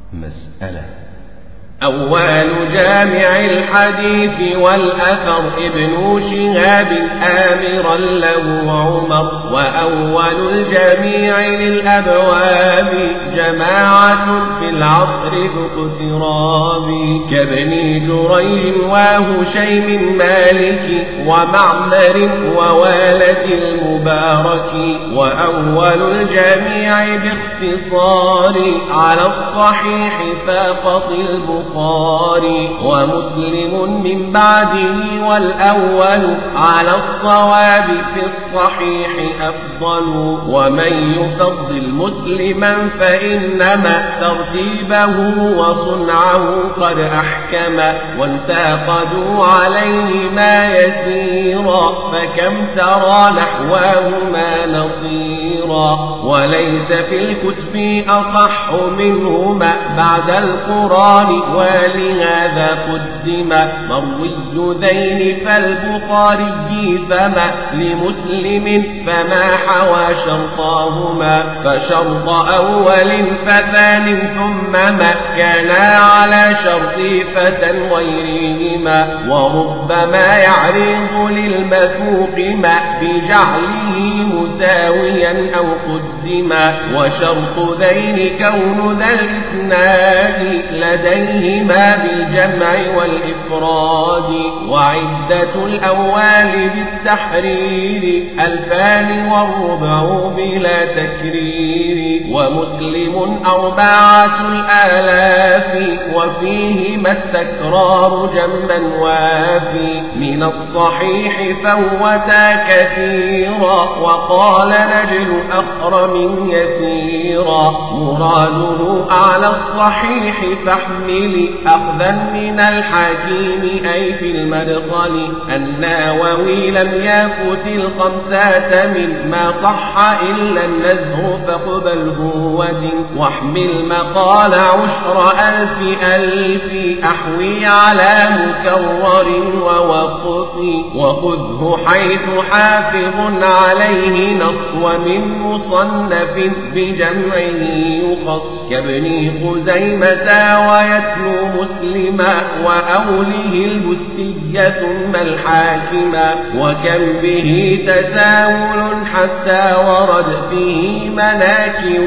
مسألة أول جامع الحديث والأثر ابن شهاب آمرا له عمر وأول الجميع للأبواب جماعة في العصر ذو اقتراب كابن جريج وهشيم مالك ومعمر ووالد المبارك وأول الجميع باختصار على الصحيح فاقط البخاري البخاري ومسلم من بعده والأول على الصواب في الصحيح أفضل ومن يفضل مسلما فإنما ترتيبه وصنعه قد أحكم وانتقدوا عليه ما يسيرا فكم ترى نحواهما نصيرا وليس في الكتب أصح منهما بعد القرآن ولهذا قدم مروي ذين فالبخاري فما لمسلم فما حوى شرطاهما فشرط أول فثان ثم ما كانا على شرط فتى غيرهما وربما يعرض للمثوق ما بجعله مساويا أو قدما وشرط ذين كون ذا الإسناد لديهما بالجمع والإفراد وعدة الأول بالتحرير ألفان والربع بلا تكرير ومسلم أربعة الآلاف وفيهما التكرار جما وافي من الصحيح فوتا كثيرا وقال نجل أخرم يسيرا مراده أعلى الصحيح فاحمل أخذا من الحكيم أي في المدخل النووي لم يفت الخمسة مما صح إلا النزه فاقبله ودن واحمل مقال عشر ألف ألف أحوي على مكرر ووقف وخذه حيث حافظ عليه نص ومن مصنف بجمعه يخص كابن خزيمة ويتلو مسلما وأوله البستية ثم الحاكما وكم به تساهل حتى ورد فيه مناكر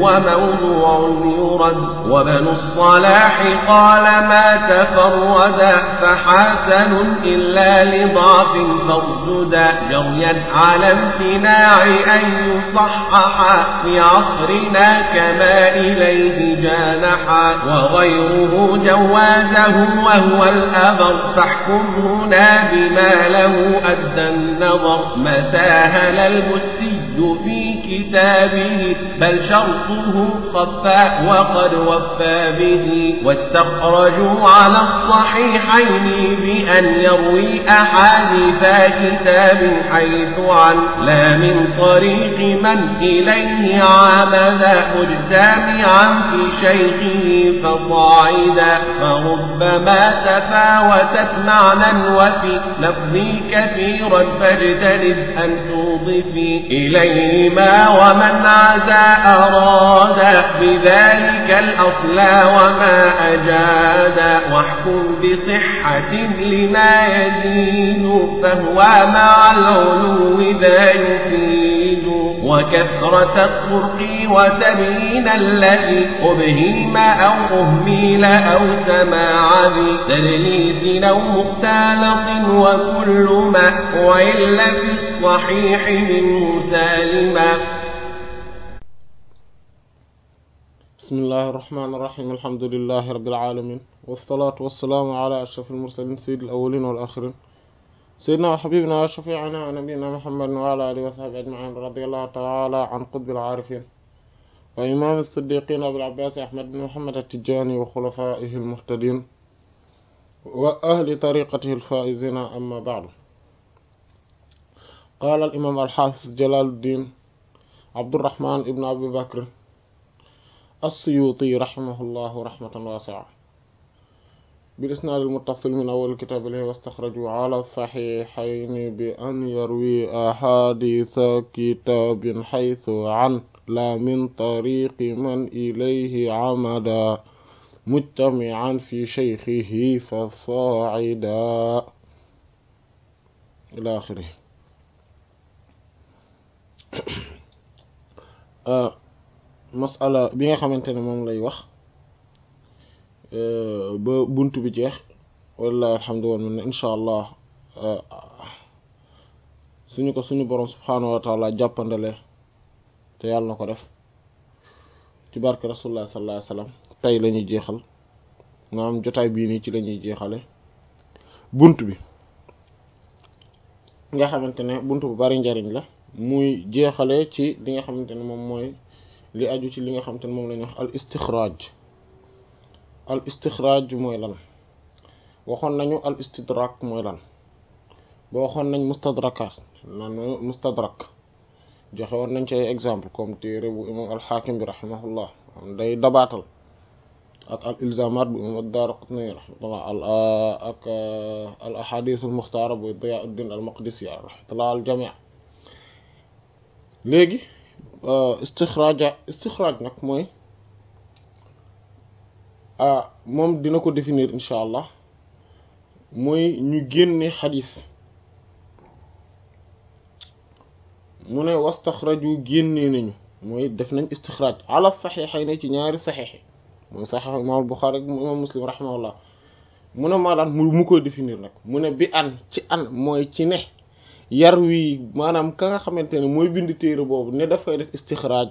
وموضوع يرد وبن الصلاح قال ما تفردا فحسن إلا لضعف فارجدا جريا على امتناع أن يصحح في عصرنا كما إليه جانحا وغيره جوازه وهو الأبر فاحكم هنا بما له أدى النظر ما ساهل المسي في كتابه بل شرطه خفى وقد وفى به واستخرجوا على الصحيحين بأن يروي أحاديث كتاب حيث عن لا من طريق من إليه عمد مجتمعا في شيخه فصاعدا فربما تفاوتت معنى وفي لفظي كثيرا فاجتنب أن توضفي إليهما ومن عزى أراد بذلك الأصل وما أجاد واحكم بصحة لما يزيد فهو مع العلو ذا يفيد وكثرة الطرق وتبيين الذي أبهيم أو أهميل أو سماع ذي تدليس أو مختلط وكل ما وإلا في الصحيح منه سالما بسم الله الرحمن الرحيم الحمد لله رب العالمين والصلاة والسلام على أشرف المرسلين سيد الأولين والآخرين سيدنا وحبيبنا وشفيعنا ونبينا محمد وعلى آله وصحبه أجمعين رضي الله تعالى عن قطب العارفين وإمام الصديقين أبو العباس أحمد بن محمد التجاني وخلفائه المهتدين وأهل طريقته الفائزين أما بعد قال الإمام الحافظ جلال الدين عبد الرحمن ابن أبي بكر السيوطي رحمه الله رحمة واسعة بالإسناد المتصل من أول الكتاب له واستخرجوا على الصحيحين بأن يروي أحاديث كتاب حيث عن لا من طريق من إليه عمدا mujtami'an fi shaykhihi fa saa'ida ila axiri masala bi nga xamante ne moom lay wax ba bunt bi jeex wallahi alhamdu wal minna insha allah suñu ko suñu boroom subhaanahu wa taala jàppandale te yàlla na ko def ci barke rasulullah sallallahu alayhi wasallam tey la ñuy jeexal maanaam jotaay bii nii ci la ñuy jeexale bunt bi nga xamante ne bunt bu bari njariñ la muy jeexale ci li nga xamante ne moom mooy li aju ci li nga xamante ne moom la ñuy wax al istixraaj al istixraaj mooy lan waxoon nañu al istidrak mooy lan ba waxoon nañ mustadrakat nan mustadrak joxe woon nañ ci ay exemple comme téere bu imam alxaakim bi rahimahullah day dabaatal ak al ilzamat bu imam ad-Daaraqutni rahmatullah al ak al ahadith al muxtaara bu Diyauddin al Maqdisi rahmatullah al jami' léegi istixraaja istixraaj nag mooy moom dina ko définir incha allah mooy ñu génne xadis mu ne wastaxraju génnee nañu mooy def nañ istixraaj ala saxiixay ne ci ñaari saxiix mooy saxiix imaam Buxaari ak imaam Muslim rahimahullah mu ne maa daan mu mu koy définir nag mu ne bi an ci an mooy ci ne yar wi maanaam ka nga xamante ne mooy bind téere boobu ne dafay def istixraaj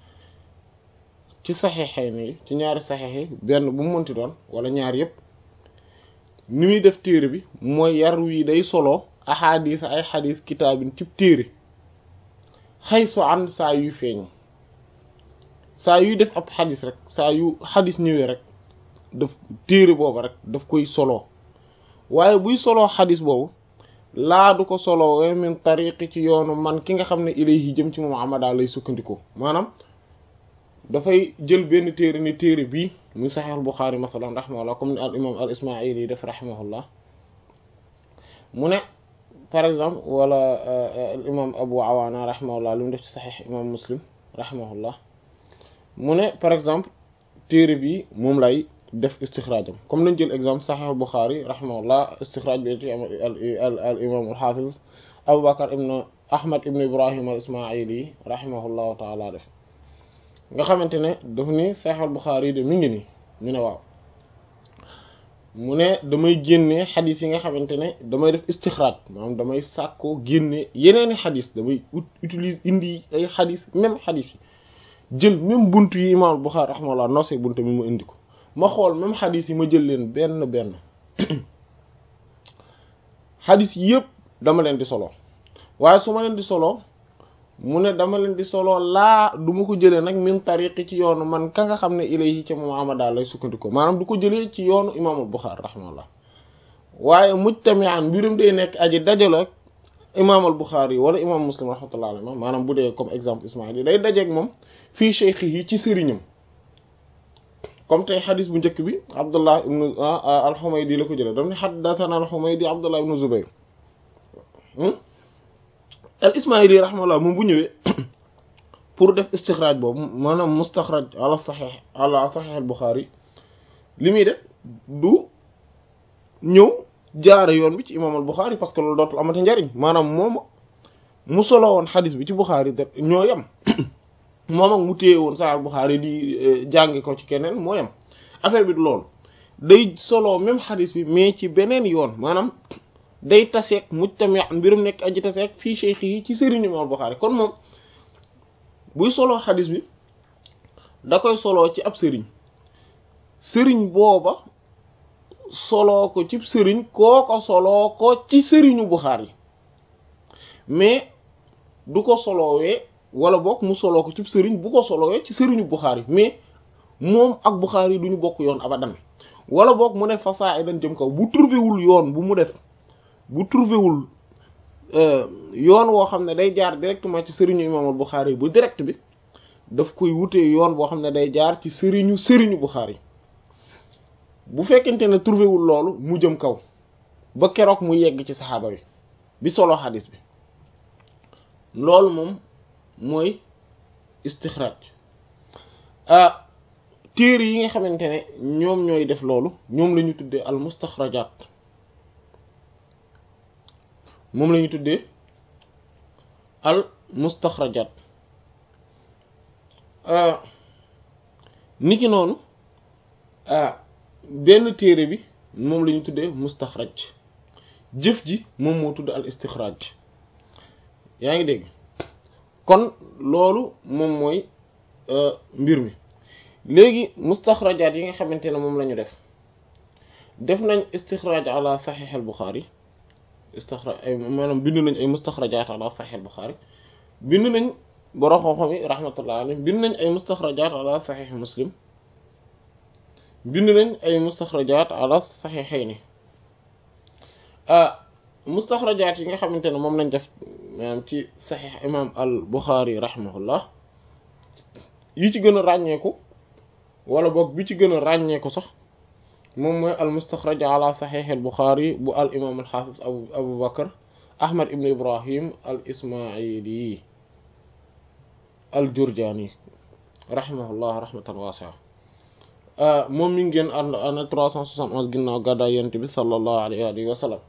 ci saxiixay ne ci ñaari saxiix yi benn bu mu mënti doon wala ñaar yëpp ni muy def téere bi mooy yar wi day solo axaadiis ay xadiis kitaabin cib téere xay so an saa yuy feeñ saa yuy def ab xadis rek saa yu xadis ñëwee rek daf téere boobu rek daf koy solo waaye buy solo xadis boobu laa du ko solo we min tariqi ci yoonu man ki nga xam ne ilayhi jëm ci moom amada lay sukkandikoo maanaam dafay jël benn téere ni téere bii muy saxiix al Buxaari masalan rahimahullah comme ni al imam al ismaili yi def rahimahullah mu ne par exemple wala al imam abu awaana rahimahullah lu mu def ci saxiix imam muslim rahimahullah mu ne par exemple téere bi moom lay def istixraajam comme nañ jël exemple saxiix al Buxaari rahimahullah istixraaj bi ci am al al imam al xaafiz abu bakar ibn ahmad ibn ibrahim al ismaili rahimahullahu taala def nga xamante ne daf ni saxiix al Buxaari yi de mi ngi nii ñu ne waaw mu ne damay génne xadis yi nga xamante ne damay def istixraaj maanaam damay sàkkoo génne yeneeni xadis damay utilise indi ay xadis même xadis yi jël même bunt yi imaam Buxaari rahimahullah nosee bunt mi ma indi ko ma xool même xadis yi ma jël leen benn benn xadis yëpp dama leen di solo waaye su ma leen di solo mu ne dama leen di solo laa du ma ko jëlee nag min tariqi ci yoonu man ka nga xam ne ilayhi ca moom amada lay sukkandikoo maanaam du ko jëlee ci yoonu imaamul Buxaari rahimahullah waaye mujtami'an mbirum day nekk aji dajalo ak imaamal Buxaari wala imaam Muslim rahmatullah alayhi maanaam bu dee comme exemple Ismaïl yi day dajeeg moom fii shaykhihi ci sëriñam comme tey xadis bu njëkk bi Abdullah ibnu al-Humaydi la ko jëlee daf ne haddathana al-Humaydi Abdullah ibnu Zubayr al ismaili rahimahullah moom bu ñëwee pour def istixraaj boobu maanaam mustaxraj ala saxiix ala saxiix al Buxaari li muy def du ñëw jaare yoon bi ci imaam al Buxaari parce que loolu dootul amati njariñ maanaam moom mu solo woon xadis bi ci Buxaari da ñoo yem moom ak mu téye woon saxiix al Buxaari di jàngi ko ci keneen moo yem affaire bi du loolu day solo même xadis bi mais ci beneen yoon maanaam day taseeg mujtami mbirum nekk aji taseeg fii cheikh yi ci sëriñu imaam Buxaari kon moom buy soloo xadis bi da koy soloo ci ab sëriñ sëriñ booba soloo ko ci sëriñ koo ko soloo ko ci sëriñu Buxaari mais du ko soloowee wala boog mu soloo ko ci sëriñ bu ko soloowee ci sëriñu Buxaari mais moom ak Buxaari du ñu bokk yoon abadan wala boog mu ne fasaa idan jëm kaw bu trouvé wul yoon bu mu def bu trouvé wul yoon woo xam ne day jaar directement ci sëriñu imaamal Buxaari bu direct bi daf koy wutee yoon boo xam ne day jaar ci sëriñu sëriñu Buxaari bu fekkente ne trouvé wul loolu mu jëm kaw ba keroog mu yegg ci saxaaba bi bi solo xadis bi loolu moom mooy istixraaj téere yi nga xamante ne ñoom ñooy def loolu ñoom la ñu tuddee al mustaxrajaat moom la ñu tuddee al mustaxrajaat niki noonu benn téere bi moom la ñu tuddee mustaxraj jëf ji moom moo tudd al istixraaj yaa ngi dégg kon loolu moom mooy mbir mi léegi mustaxrajaat yi nga xamante ne moom la ñu def def nañ istixraaj ala saxiix al buxaari istixraaj ay maanaam bind nañ ay mustaxrajaat ala saxiix al buxaari bind nañ borom xam-xam yi rahmatullah alayhi bind nañ ay mustaxrajaat ala saxiix muslim bind nañ ay mustaxrajaat ala saxiixayni mustaxrajaat yi nga xamante ne moom lañ def maanaam ci saxiix imam al buxaari rahimahullah yi ci gën a ràññeeku wala boog bi ci gën a ràññeeku sax moom mooy al mustaxraj ala saxiix al buxaari bu al imam al xaafis abu abu bakar ahmad ibn ibrahim al ismaili al jurjaani rahimahullah rahmatan waasi'a moom mi ngi génn ànd année trois cent soixante onze ginnaaw gàddaay yonent bi sallallahu alayhi wa sallam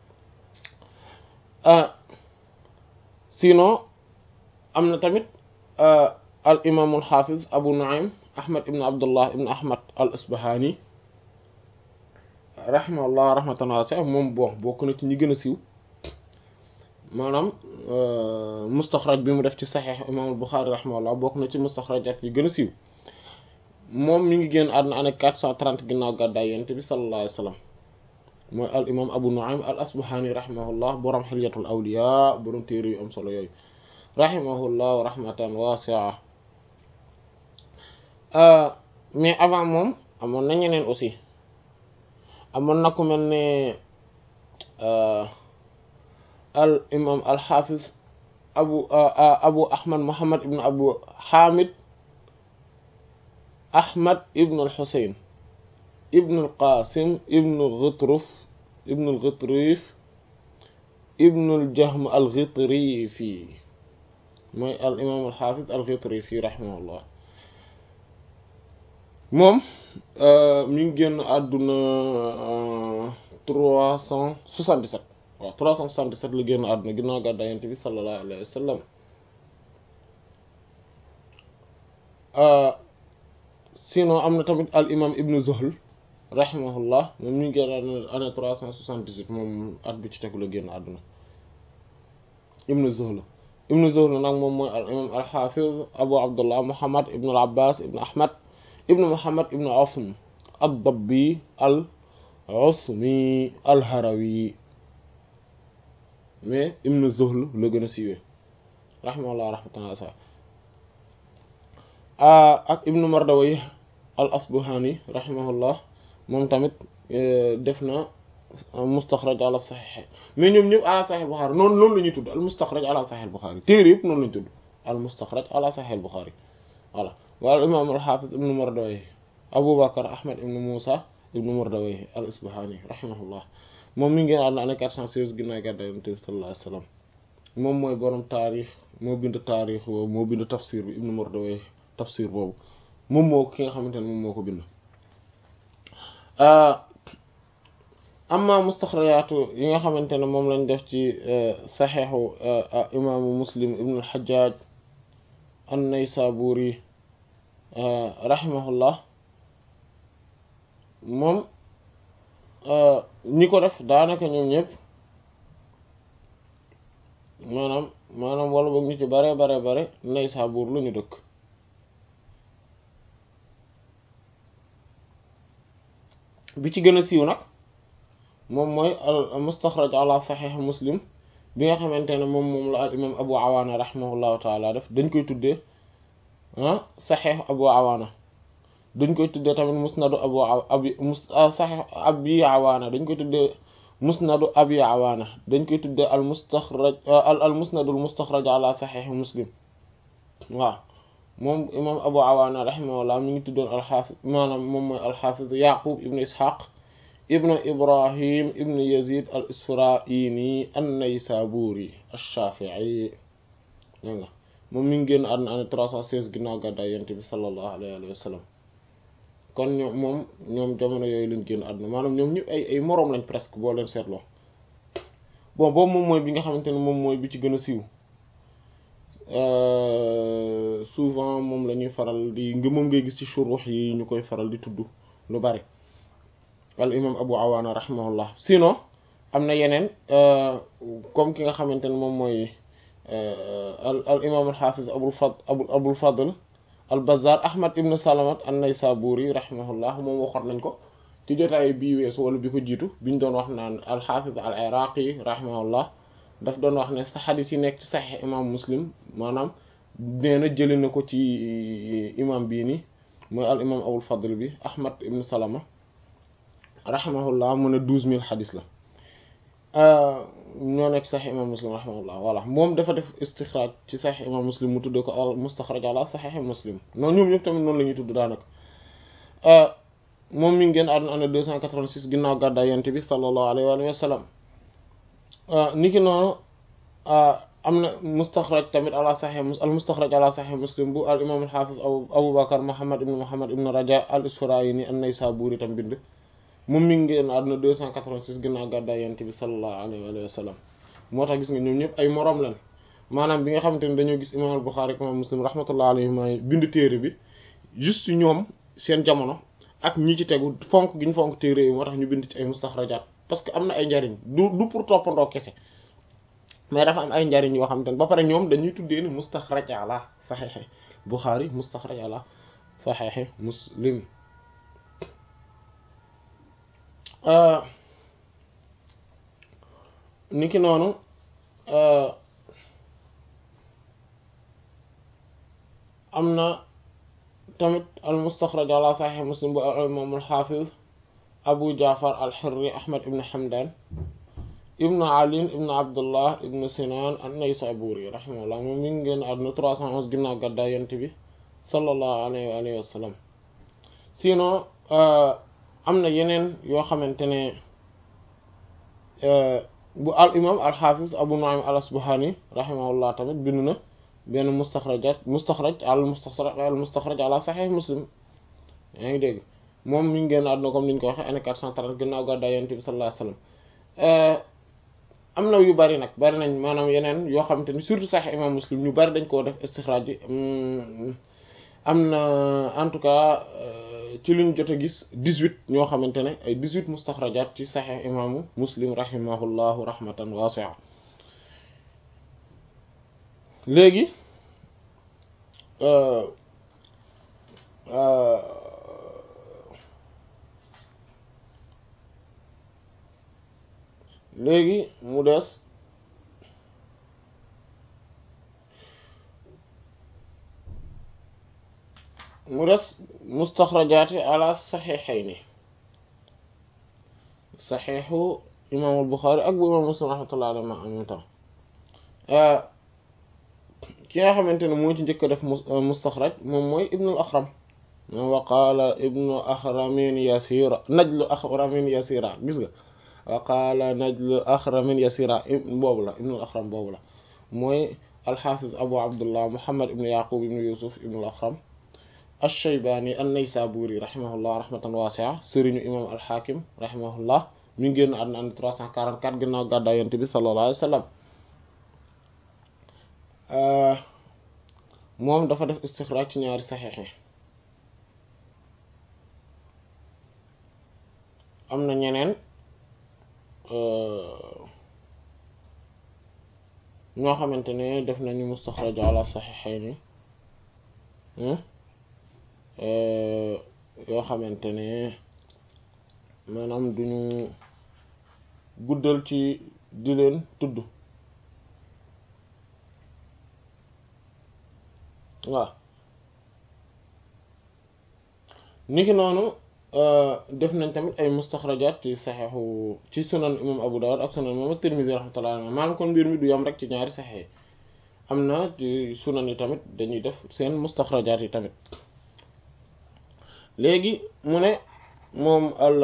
sinon am na tamit al imaamul xaafiz abu nuaym ahmad ibn abdullah ibn ahmad al isbahani rahimahullah rahmatan waasi'a moom bon bokk na ci ñi gën a siiw maanaam mustaxraj bi mu def ci saxiix imaamul buxaari rahimahullah bokk na ci mustaxrajat yi gën a siiw moom mi ngi génn àdduna année quatre cent trente ginnaaw gàddaay yonent bi sallallahu alayhi wa sallam mooy al imam abu nuaym al asbahani rahimahullah borom xilyatul awliya borom téere yu am solo yooyu rahimahullah rahmatan waasi'a mais avant moom amoon na ñeneen aussi amoon na ku mel ne al imam al xaafiz abu abu ahmad muhammad ibn abu hamid ahmad ibn al xusayn ibn al qasim ibn al ghitruf ibn al ghitrif ibn al jahm al ghitrifi mooy al imam al xaafiz al ghitrifi rahimahullah moom mi ngi génn àdduna trois cent soixante-dix-sept waaw trois cent soixante-dix-sept la génn àdduna ginnaaw gàddaay Yonent bi sallallahu alayhi wa sallam sinon am na tamit al imam ibnu Zuhl rahimahullah moom mi ngi génn àdduna année trois cent soixante-dix-huit moom at bi ci tegu la génn àdduna ibnu Zuhl ibnu Zuhl nag moom mooy al imam al xaafiz abu abdullah muhammad ibnu al abbas ibnu ahmad ibnu muhammad ibnu asm ad-dabbi al asmi al harawi mais ibnu zuhl la gën a siiwee rahimahullah rahmatan wasi'a ak ibnu mardawayh al asbahani rahimahullah moom tamit def na mustaxraj ala saxiix mais ñoom ñëpp ala saxiix Buxaari noonu loolu la ñuy tudd al mustaxraj ala saxiix Buxaari téere yëpp noonu la ñu tudd al mustaxraj ala saxiix Buxaari voilà wal imaam al xaafiz ibnu mardawayh abu bakar ahmad ibnu muusa ibnu mardawayh al isbahani rahimahullah moom mi ngi génn àdduna année quatre cent seize ginnaaw gàddaay Yonent bi sallallahu alayhi wa sallam moom mooy borom taarix moo bind taarix boobu moo bind tafsir bi ibnu mardawayh tafsir boobu moom moo ki nga xamante ne moom moo ko bind amma mustaxrajaatu yi nga xamante ne moom lañ def ci saxeexu imaamu muslim ibnu al-Hajjaj an-Naysaburi rahimahullah moom ñi ko def daanaka ñoom ñëpp maanaam maanaam wala boog ñu ci bare bare bare Naysabur lu ñu dëkk bi ci gën a siiw nag moom mooy al mustaxraj ala saxiix muslim bi nga xamante ne moom moom la al imam abu awaana rahimahullahu taala def dañ koy tuddee ah saxiix abu awaana dañ koy tuddee tamit musnadu abu abi mus saxiix abi awaana dañ koy tuddee musnadu abi awaana dañ koy tuddee al mustaxraj al al musnadul mustaxraj ala saxiix muslim waaw moom imam abu awaana rahimahullah mi ngi tuddoon alxaafis maanaam moom mooy alxaafis yaqub ibnu ishaq ibnu ibrahim ibnu yazid al isfaraini an-naysaburi ash-shafi'i dégg nga moom mi ngi génn àdduna année trois cent seize ginnaaw gàddaay yonent bi sallallahu alayhi wa sallam kon ñoom moom ñoom jamono yooyu lañ génn àdduna maanaam ñoom ñëpp ay ay moroom lañ presque boo leen seetloo bon boobu moom mooy bi nga xamante ne moom mooy bi ci gën a siiw souvent moom la ñuy faral di nga moom ngay gis ci shuruux yi ñu koy faral di tudd lu bari al imam abu awaana rahimahullah sinon am na yeneen comme ki nga xamante ne moom mooy al al imam al xaafis abul fad abul abul fadl al bazzar ahmad ibn salamat an naysaburi rahimahullah moom waxoon nañ ko ci jotaay bii weesu wala bi ko jiitu biñ doon wax naan al xaafis al iraqi rahimahullah daf doon wax ne sa xadis yi nekk ci saxiix imam muslim maanaam nee na jëli na ko ci imam bii nii mooy al imam abul fadl bi ahmad ibn salama rahimahullah mu ne douze mille xadis la ñoo nekk saxiix imam muslim rahimahullah voilà moom dafa def istixraaj ci saxiix imam muslim mu tuddee ko al mustaxraj ala saxiix muslim noonu ñoom ñëpp tamit noonu la ñuy tudd daanaka moom mi ngi génn àdduna année deux cent quatre-vingt-six ginnaaw gàddaay yonent bi sallallahu alayhi wa sallam niki noonu am na mustaxraj tamit ala saxiix al mustaxraj ala saxiix muslim bu al imam al xaafis abu bakar muhammad ibn muhammad ibn raja al isfaraayini an naysaburi tam bind moom mi ngi génn àdduna deux cent quatre-vingt-six ginnaaw gàddaay yonent bi sallallahu alayhi wa sallam moo tax gis nga ñoom ñëpp ay moroom lan maanaam bi nga xamante ne dañoo gis imam al buxaari ak imam muslim rahmatullah alayhima bind téere bi juste ñoom seen jamono ak ñi ci tegu fonk gi ñu fonk téere yi moo tax ñu bind ci ay mustaxrajaat parce que am na ay njariñ du du pour toppandoo kese mais dafa am ay njariñ yoo xamante ne ba pare ñoom dañuy tuddee ni mustaxraj ala saxiixi buxaari mustaxraj ala saxiixi muslim niki noonu am na tamit al mustaxraj ala saxiix muslim bu al imaam al xaafiz abu jaafar al xirri ahmad ibn hamdan ibnu ali ibnu abdullah ibnu sinan an naysaburi rahimahullah moom mi ngi génn àdduna trois cent onze ginnaaw gàddaay yonent bi sallallahu alayhi wa alihi wa sallam sinon am na yeneen yoo xamante ne bu al imam al xaafiz abu nuaym al asbahani rahimahullah tamit bind na benn mustaxrajat mustaxraj al mustaxraj al mustaxraj ala saxiix muslim yaa ngi dégg moom mi ngi génn àdduna comme niñ ko waxee année quatre cent trente ginnaaw gàddaay yonent bi sallallahu alayhi wa sallam am na yu bari nag bari nañ maanaam yeneen yoo xamante ni surtout sax imam muslim ñu bari dañ koo def istixraaj bi am na en tout cas ci luñ jot a gis dix-huit ñoo xamante ne ay dix-huit mustaxrajaat ci saxix imaamu muslim rahimahullahu rahmatan waasi'a léegi léegi mu des mu des mustaxrajaati ala saxiixayni saxiixu imaamul Buxaari ak bu imaam Muslim rahmatullahi alayhi ma am tam ki nga xamante ne moo ci njëkk a def mustaxraj moom mooy ibnul Axram moom wa qaala ibnu axramin yasira najlu axramin yasira gis nga wa qaala najlu axramin yasira boobu la ibnul Axram boobu la mooy alxaafiz abu abdullah muhammad ibnu yaqub ibnu yusuf ibnul Axram ash-Shaybani an-Naysaburi rahimahullah rahmatan wasi'a sëriñu imam al-Hakim rahimahullah mi ngi génn àdduna andi 344 ginnaaw gàddaay Yonent bi sallallahu alayhi wa sallam moom dafa def istixraaj ci ñaari saxiix yi am na ñeneen ñoo xamante ne def nañu mustaxraj ala saxiixayni yoo xamante ne maanaam duñu guddal ci di leen tudd waaw niki noonu def nañ tamit ay mustaxrajaat ci saxeexu ci sunan imam Abu Dawud ak sunan imam Tirmidhi rahmatullahi alayhi maanaam kon mbir mi du yam rek ci ñaari saxeex am na ci sunan yi tamit dañuy def seen mustaxrajaat yi tamit léegi mu ne moom al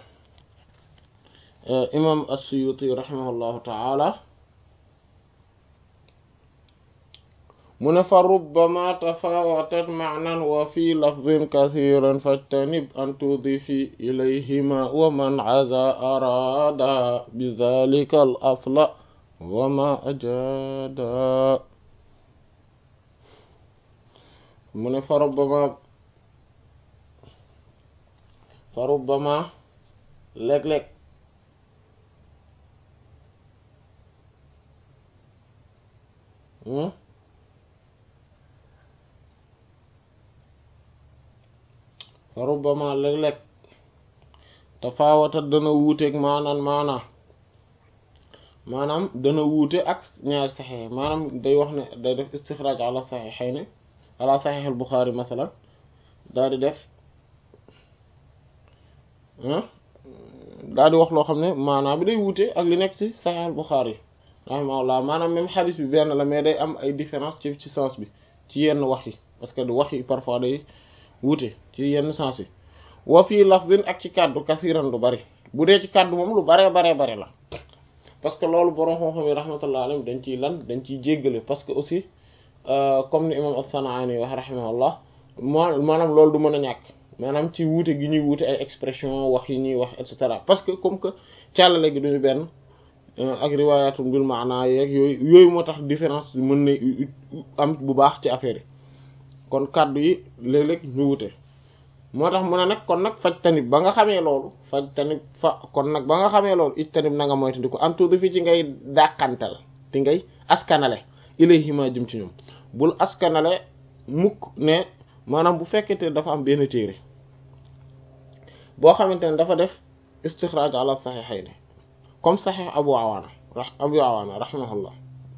imam as-Suyuti rahimahullahu ta'ala mu ne fa rubbama tafawatat maanan wa fi lafdin kathiran fajtanib an tudifi ilayhima wa man aza arada bi dhalika al asla wa ma ajada mu ne fa rubbama fa rubbama léeg-léeg fa rubbama léeg-léeg tafaawata dana wuuteeg maanaan maanaa maanaam dana wuute ak ñaari saxexe maanaam day wax ne day def istixraaj ala saxexayni ala saxex al Buxaari masalan daal di def daal di wax loo xam ne maanaam bi day wuute ak li nekk ci saxex al Buxaari rahimahullah maanaam même xadis bi benn la mais day am ay différence ci ci sens bi ci yenn wax yi parce que du wax yi parfois day wuute ci yenn sens yi wa fii lafzin ak ci kàddu kasiran du bari bu dee ci kàddu moom lu baree baree bari la parce que loolu borom xam-xam yi rahmatullah alayhi dañ ciy lan dañ ciy jéggale parce que aussi comme ni imam as-San'ani wax rahimahullah moo maanaam loolu du mën a ñàkk maanaam ci wuute gi ñuy wuute ay expression wax yi ñuy wax et cetera parce que comme que càllale gi duñu benn ak riwaayatum bil maana yeeg yooyu yooyu moo tax différence mën na am bu baax ci affaire yi kon kàddu yi léeg-léeg ñu wute moo tax mu ne nag kon nag faj tanib ba nga xamee loolu faj tanib fa kon nag ba nga xamee loolu it tanib na nga moytandi ko antuudu fi ci ngay dàqantal ti ngay askanale ilayhima jëm ci ñoom bul askanale mukk ne maanaam bu fekkete dafa am benn téere boo xamante ne dafa def istixraaj ala saxiixayni comme saxiix abu awaana abu awaana rahimahullah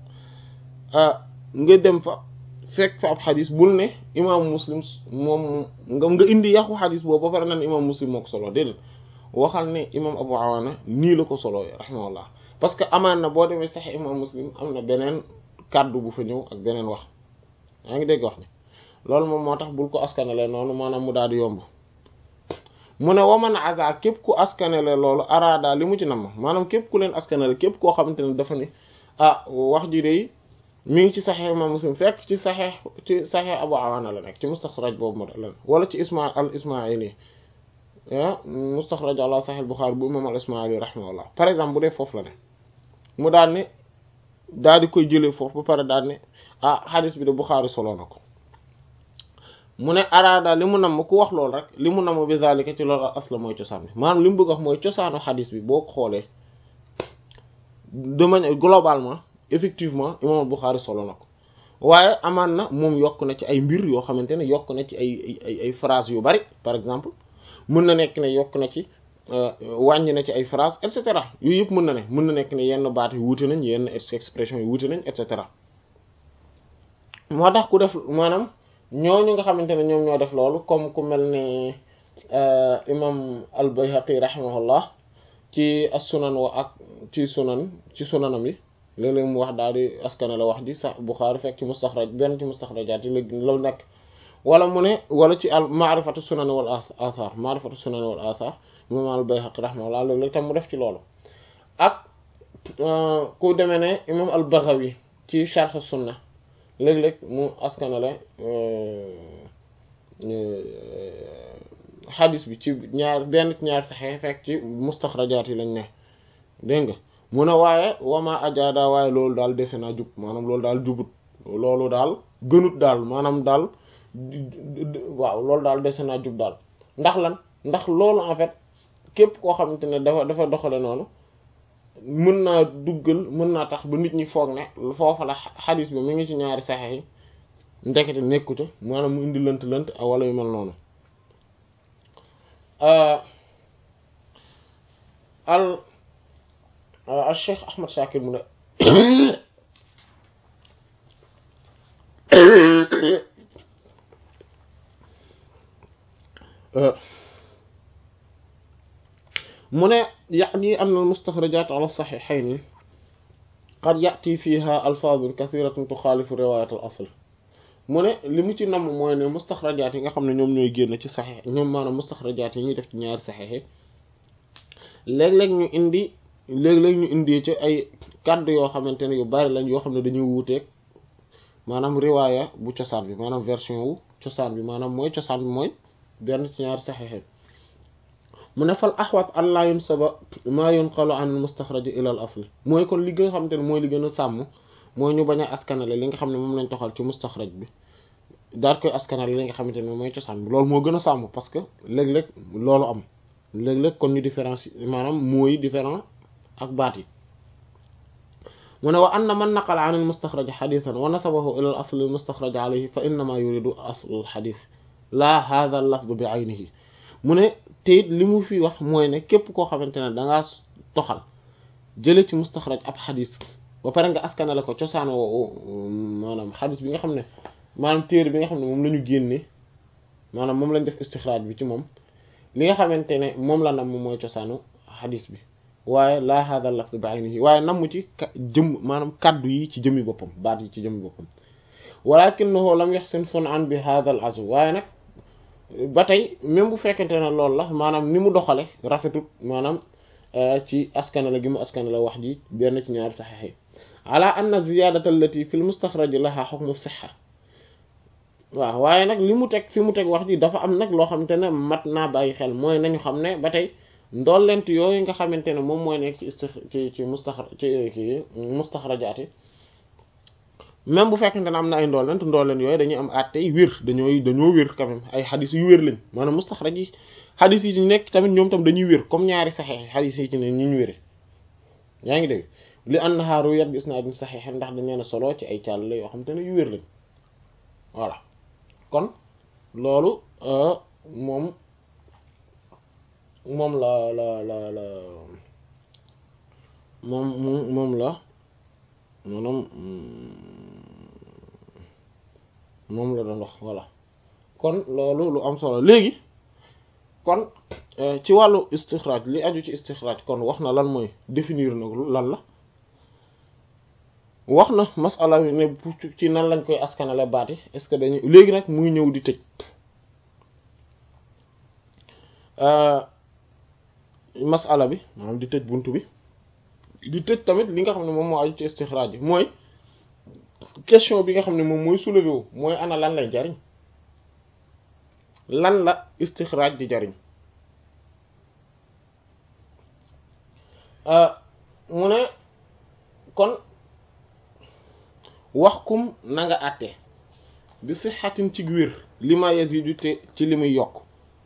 nga dem fa fekk fa ab xadis bul ne imaamu muslim moom nga nga indi yàqu xadis boobu ba pare nan imam muslim moo ko solo déedéet waxal ne imam abu awaana nii la ko solo rahimahullah parce que amaan na boo demee saxiix imam muslim am na beneen kàddu bu fa ñëw ak beneen wax yaa ngi dégg wax ni loolu moom moo tax bul ko askanale noonu maanaam mu daal di yomb mu ne waman aza képp ku askanale loolu araada li mu ci nam maanaam képp ku leen askanale képp koo xamante ne dafa ni ah wax ji de mi ngi ci saxeex imam muslim fekk ci saxeex ci saxeex abu awaana la nekk ci mustaxraj boobu moo la wala ci isma al ismaili ah mustaxraj ala saxeex buxaari bu imam al ismaili rahimahullah par exemple bu dee foofu la ne mu daal ne daal di koy jëlee foofu ba pare daal ne ah xadis bi de buxaari solo na ko mu ne araada li mu nam ku wax loolu rek li mu nam bi zalika ci loolu asla mooy cosaan bi maanaam li mu bëgg wax mooy cosaanu xadis bi boo ko xoolee de manière globalement effectivement imam Bukhari solo na ko waaye amaan na moom yokk na ci ay mbir yoo xamante ne yokk na ci ay ay ay phrases yu bari par exemple mën na nekk ne yokk na ci wàññi na ci ay phrases et cetera yooyu yëpp mën na ne mën na nekk ne yenn baat yi wuute nañ yenn expression yi wuute nañ et cetera moo tax ku def maanaam ñooñu nga xamante ne ñoom ñoo def loolu comme ku mel ne imam al-Bayhaqi rahimahullah ci as-sunan wa ak ci sunan ci sunanam yi léeg-léeg mu wax daal di askane la wax ji sax Bukhari fekk ci mustaxraj benn ci mustaxrajaat yi léegi la nekk wala mu ne wala ci al maarifatu sunan wal athar maarifatu sunan wal athar imam al-Bayhaqi rahimahullah léeg-léeg tam mu def ci loolu ak ku demee ne imam al-Baghawi ci sharh sunna léeg-léeg mu askanale xadis bi ci ñaar benn ci ñaar saxee fekk ci mustaxrajaat yi lañ ne dégg nga mu ne waaye wama ajaada waaye loolu daal dese naa jub maanaam loolu daal jubut loolu daal gënut daal maanaam daal waaw loolu daal dese naa jub daal ndax lan ndax loolu en fait képp koo xamante ne dafa dafa doxale noonu mën naa duggal mën naa tax ba nit ñi foog ne foofa la xadis bi mi ngi ci ñaari saxe yi ndekete nekkute maanaam mu indi lënt lënt wala yu mel noonu al al Cheikh Ahmad Shakir mu ne mu ne ya'ni anna al-mustaxrajaat ala as-saxiixayni qad ya'ti fiiha alfaazun kasiiratun tuxaalifu riwaayat al-asl mu ne li mu ci namm mooy ne mustaxrajaat yi nga xam ne ñoom ñooy génn ci saxiix ñoom maanaam mustaxrajaat yi ñuy def ci ñaari saxiix yi léeg-léeg ñu indi léeg-léeg ñu indi ci ay kàddu yoo xamante ne yu bari lañ yoo xam ne dañuy wuuteeg maanaam riwaaya bu cosaan bi maanaam version wu cosaan bi maanaam mooy cosaan bi mooy benn ci ñaari saxiix mu ne fal axwat allah yunsaba maa yunqalu an mustaxraj ila al asl mooy kon li nga xamante ne mooy li gën a sàmm mooy ñu bañ a askanale li nga xam ne moom lañ toxal ci mustaxraj bi daal koy askanale li nga xamante ne mooy cosaan bi loolu moo gën a sàmm parce que léeg-léeg loolu am léeg-léeg kon ñu différence maanaam mooy différent ak baat yi mu ne wa anna man naqala an al mustaxraj xadisan wa nasabahu ila al asl al mustaxraj alayhi fa innama yuridu asl al xadis la hadha al lafd bi aynihi mu ne te it li mu fi wax mooy ne képp koo xamante ne dangaa toxal jële ci mustaxraj ab xadis ba pare nga askanale ko cosaan woowu maanaam xadis bi nga xam ne maanaam téere bi nga xam ne moom la ñu génne maanaam moom lañ def istixraaj bi ci moom li nga xamante ne moom la nam moom mooy cosaanu xadis bi waaye laa hada lafz bi aynihi waaye namm ci jëm maanaam kaddu yi ci jëmmi boppam baat yi ci jëmmi boppam walakinahu lam yaxsin sun an bi hada al azw waaye nag ba tey même bu fekkente ne loolu la maanaam ni mu doxale rafetut maanaam ci askanala gi mu askanala wax ji benn ci ñaari saxiix yi ala anna ziyadata allati fi l mustaxraj laha hukmu sihha waaw waaye nag li mu teg fi mu teg wax ji dafa am nag loo xamante ne mat naa bàyyi xel mooy nañu xam ne ba tey ndollent yooyu nga xamante ne moom mooy nekk ci isti ci ci mustaxra ci ci mustaxrajaati même bu fekkente ne am na ay ndollent ndollent yooyu dañuy am àttey wér dañooy dañoo wér quand même ay xadis yu wér lañ maanaam mustaxraj yi xadis yi ci nekk tamit ñoom tam dañuy wér comme ñaari saxeex xadis yi ci ne ñu ñu wére yaa ngi dégg li annahaa ruwiyat bi isnaadin saxiix ndax dañ leen a solo ci ay càll la yoo xamante ne yu wér lañ voilà kon loolu moom moom la la la la moom moom la maanaam moom la doon wax voilà kon loolu lu am solo léegi kon ci wàllu istixraaj li aju ci istixraaj kon wax na lan mooy définir na lan la wax na masala ne ci nan lañ koy askanale baati est-ce que dañuy léegi nag muy ñëw di tëj masala bi maanaam di tëj bunt bi di tëj tamit li nga xam ne moom moo aju ci istixraaj bi mooy question bi nga xam ne moom mooy soulevé wu mooy ana lan lay jariñ lan la istixraaj di jariñ mu ne kon wax kum na nga àtte bi sixatin ci wér li ma yazidu te ci li muy yokk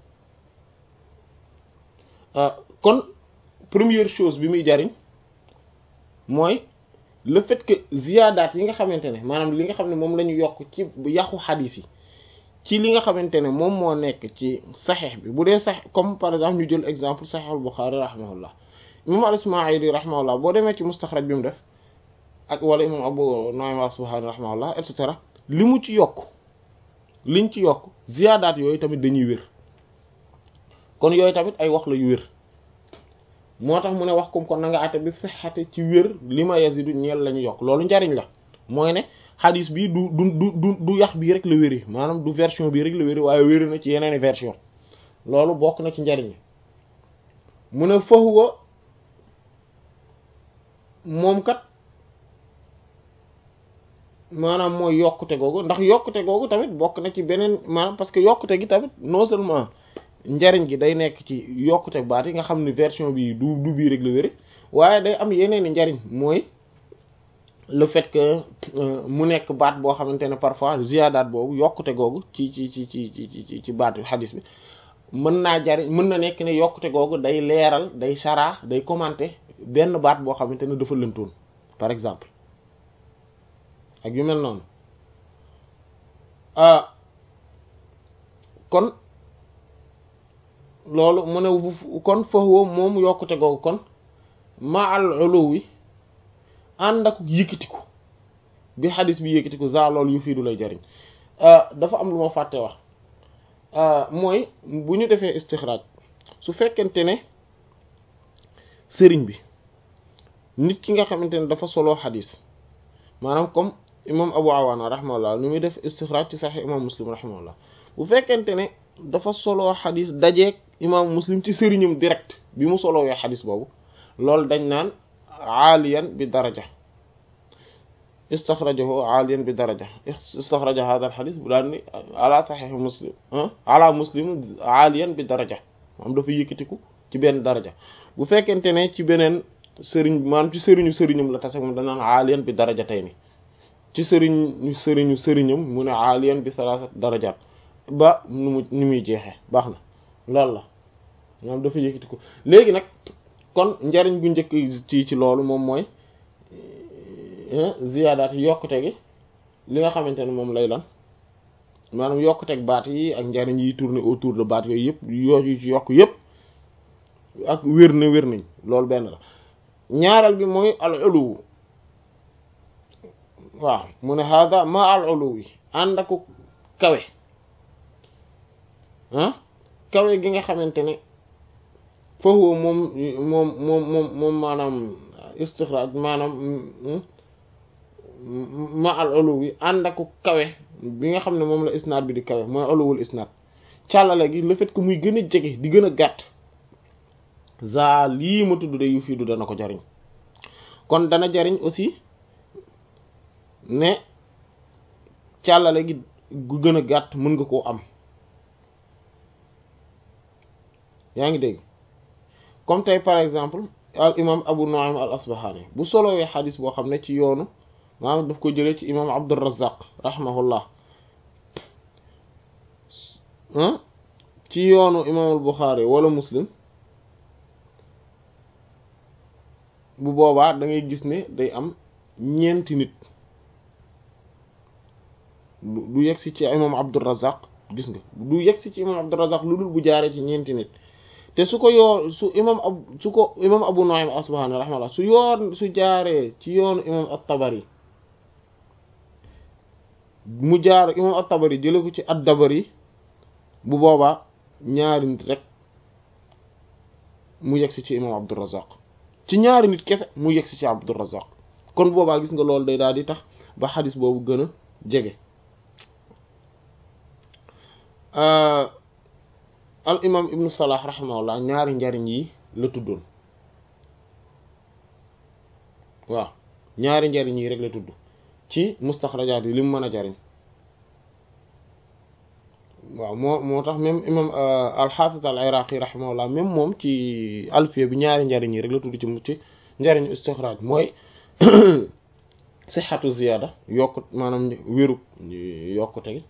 kon première chose bi muy jariñ mooy le fait que ziyaadaat yi nga xamante ne maanaam li nga xam ne moom la ñu yokk ci yàqu xadiis yi ci li nga xamante ne moom moo nekk ci saxeex bi bu dee sax comme par exemple ñu jël exemple saxeexul Buxaari rahimahullah imam al-Ismaili rahimahullah boo demee ci mustaxraj bi mu def ak wala imam Abu Nu'aym al-Asbahani rahimahullah et cetera li mu ci yokk liñ ci yokk ziyaadaat yooyu tamit dañuy wér kon yooyu tamit ay wax la yu wér moo tax mu ne wax comme kon na nga àtte bi sixate ci wér li ma yazidu ñeel la ñu yokk loolu njariñ la mooy ne xadis bi du du du du du yax bii rek la wéri maanaam du version bii rek la wéri waaye wéri na ci yeneeni version loolu bokk na ci njariñ mu ne fahuwa moom kat maanaam mooy yokkute googu ndax yokkute googu tamit bokk na ci beneen maanaam parce que yokkute gi tamit non seulement njariñ gi day nekk ci yokkute baat yi nga xam ne version bi du du bii rek la wéri waaye day am yeneen i njariñ mooy le fait que mu nekk baat boo xamante ne parfois ziyaadaat boobu yokkute googu ci ci ci ci ci ci baat xadis bi mën naa jariñ mën na nekk ne yokkute googu day leeral day saraax day commenter benn baat boo xamante ne dafa lëntoon par exemple ak yu mel noonu kon loolu mu ne kon foofu moom yokkute googu kon ma al uluwi ànd ak yëkkatiku bi xadis bi yëkkatiku za loolu yu fii du lay jariñ dafa am lu ma fàtte wax mooy bu ñu defee istixraaj su fekkente ne sëriñ bi nit ki nga xamante ne dafa soloo xadis maanaam comme imam abu awaana rahimahullah nu muy def istixraaj ci saxi imam muslim rahimahullah bu fekkente ne dafa soloo xadis dajeeg imam muslim ci sëriñam direct bi mu solowee xadis boobu loolu dañ naan aaliyan bi daraja istaxrajahu aaliyan bi daraja istaxraja hada al xadis bu daan ni ala saxiix muslim ala muslim aaliyan bi daraja maanaam dafa yëkkatiku ci benn daraja bu fekkente ne ci beneen sëriñ maanaam ci sëriñu sëriñam la tase moom danaan aaliyan bi daraja tey ni ci sëriñu sëriñu sëriñam mu ne aaliyan bi salaasat darajaat ba nu mu ni muy jeexee baax na loolu la maanaam dafa yëkkatiku léegi nag kon njariñ bu njëkk ci ci loolu moom mooy ziyaadaat yi yokkute gi li nga xamante ne moom lay lan maanaam yokkuteeg baat yi ak njariñ yi tourner autour de baat yooyu yëpp yooyu ci yokk yëpp ak wér na wér nañ loolu benn la ñaareel bi mooy al uluw waaw mu ne hada ma al uluw yi ànd aku kawe ah kawe gi nga xamante ne foofu moom moom moom moom moom maanaam istixraaj maanaam ma al uluw yi ànd aku kawe bi nga xam ne moom la isnaad bi di kawe mooy uluwul isnaad càllale gi le fait que muy gën a jege di gën a gàtt za lii ma tudd de yu fii du dana ko jariñ kon dana jariñ aussi ne càllale gi gu gën a gàtt mën nga koo am yaa ngi dégg comme tey par exemple al imam abu nu'aym al asbahani bu solowee xadis boo xam ne ci yoonu maanaam daf ko jëlee ci imam abdurrazzaq rahimahullah ci yoonu imam al buxaari wala muslim bu boobaa da ngay gis ne day am ñeenti nit du yegg si ci imam abdurrazzaq gis nga du yegg si ci imam abdurrazzaq lu dul bu jaaree ci ñeenti nit te su ko yoo su imam ab su ko imam abu nu'aym asbahani rahimahullah su yoon su jaaree ci yoonu imam at-tabari mu jaar imam at-tabari jële ko ci ad-dabari bu boobaa ñaari nit rek mu yegsi ci imam abdurrazzaq ci ñaari nit kese mu yegsi ci abdurrazzaq kon boobaa gis nga loolu day daal di tax ba xadis boobu gën a jege al imam ibnu salah rahimahullah ñaari njariñ yi la tuddoon waaw ñaari njariñ yi rek la tudd ci mustaxrajaat yi li mu mën a jariñ waaw moo moo tax même imam alxaafis al iraqi rahimahullah même moom ci alfiya bi ñaari njariñ yi rek la tudd ci mu ci njariñu istixraaj mooy sixatu ziyaada yokk maanaam wéru yokkute gi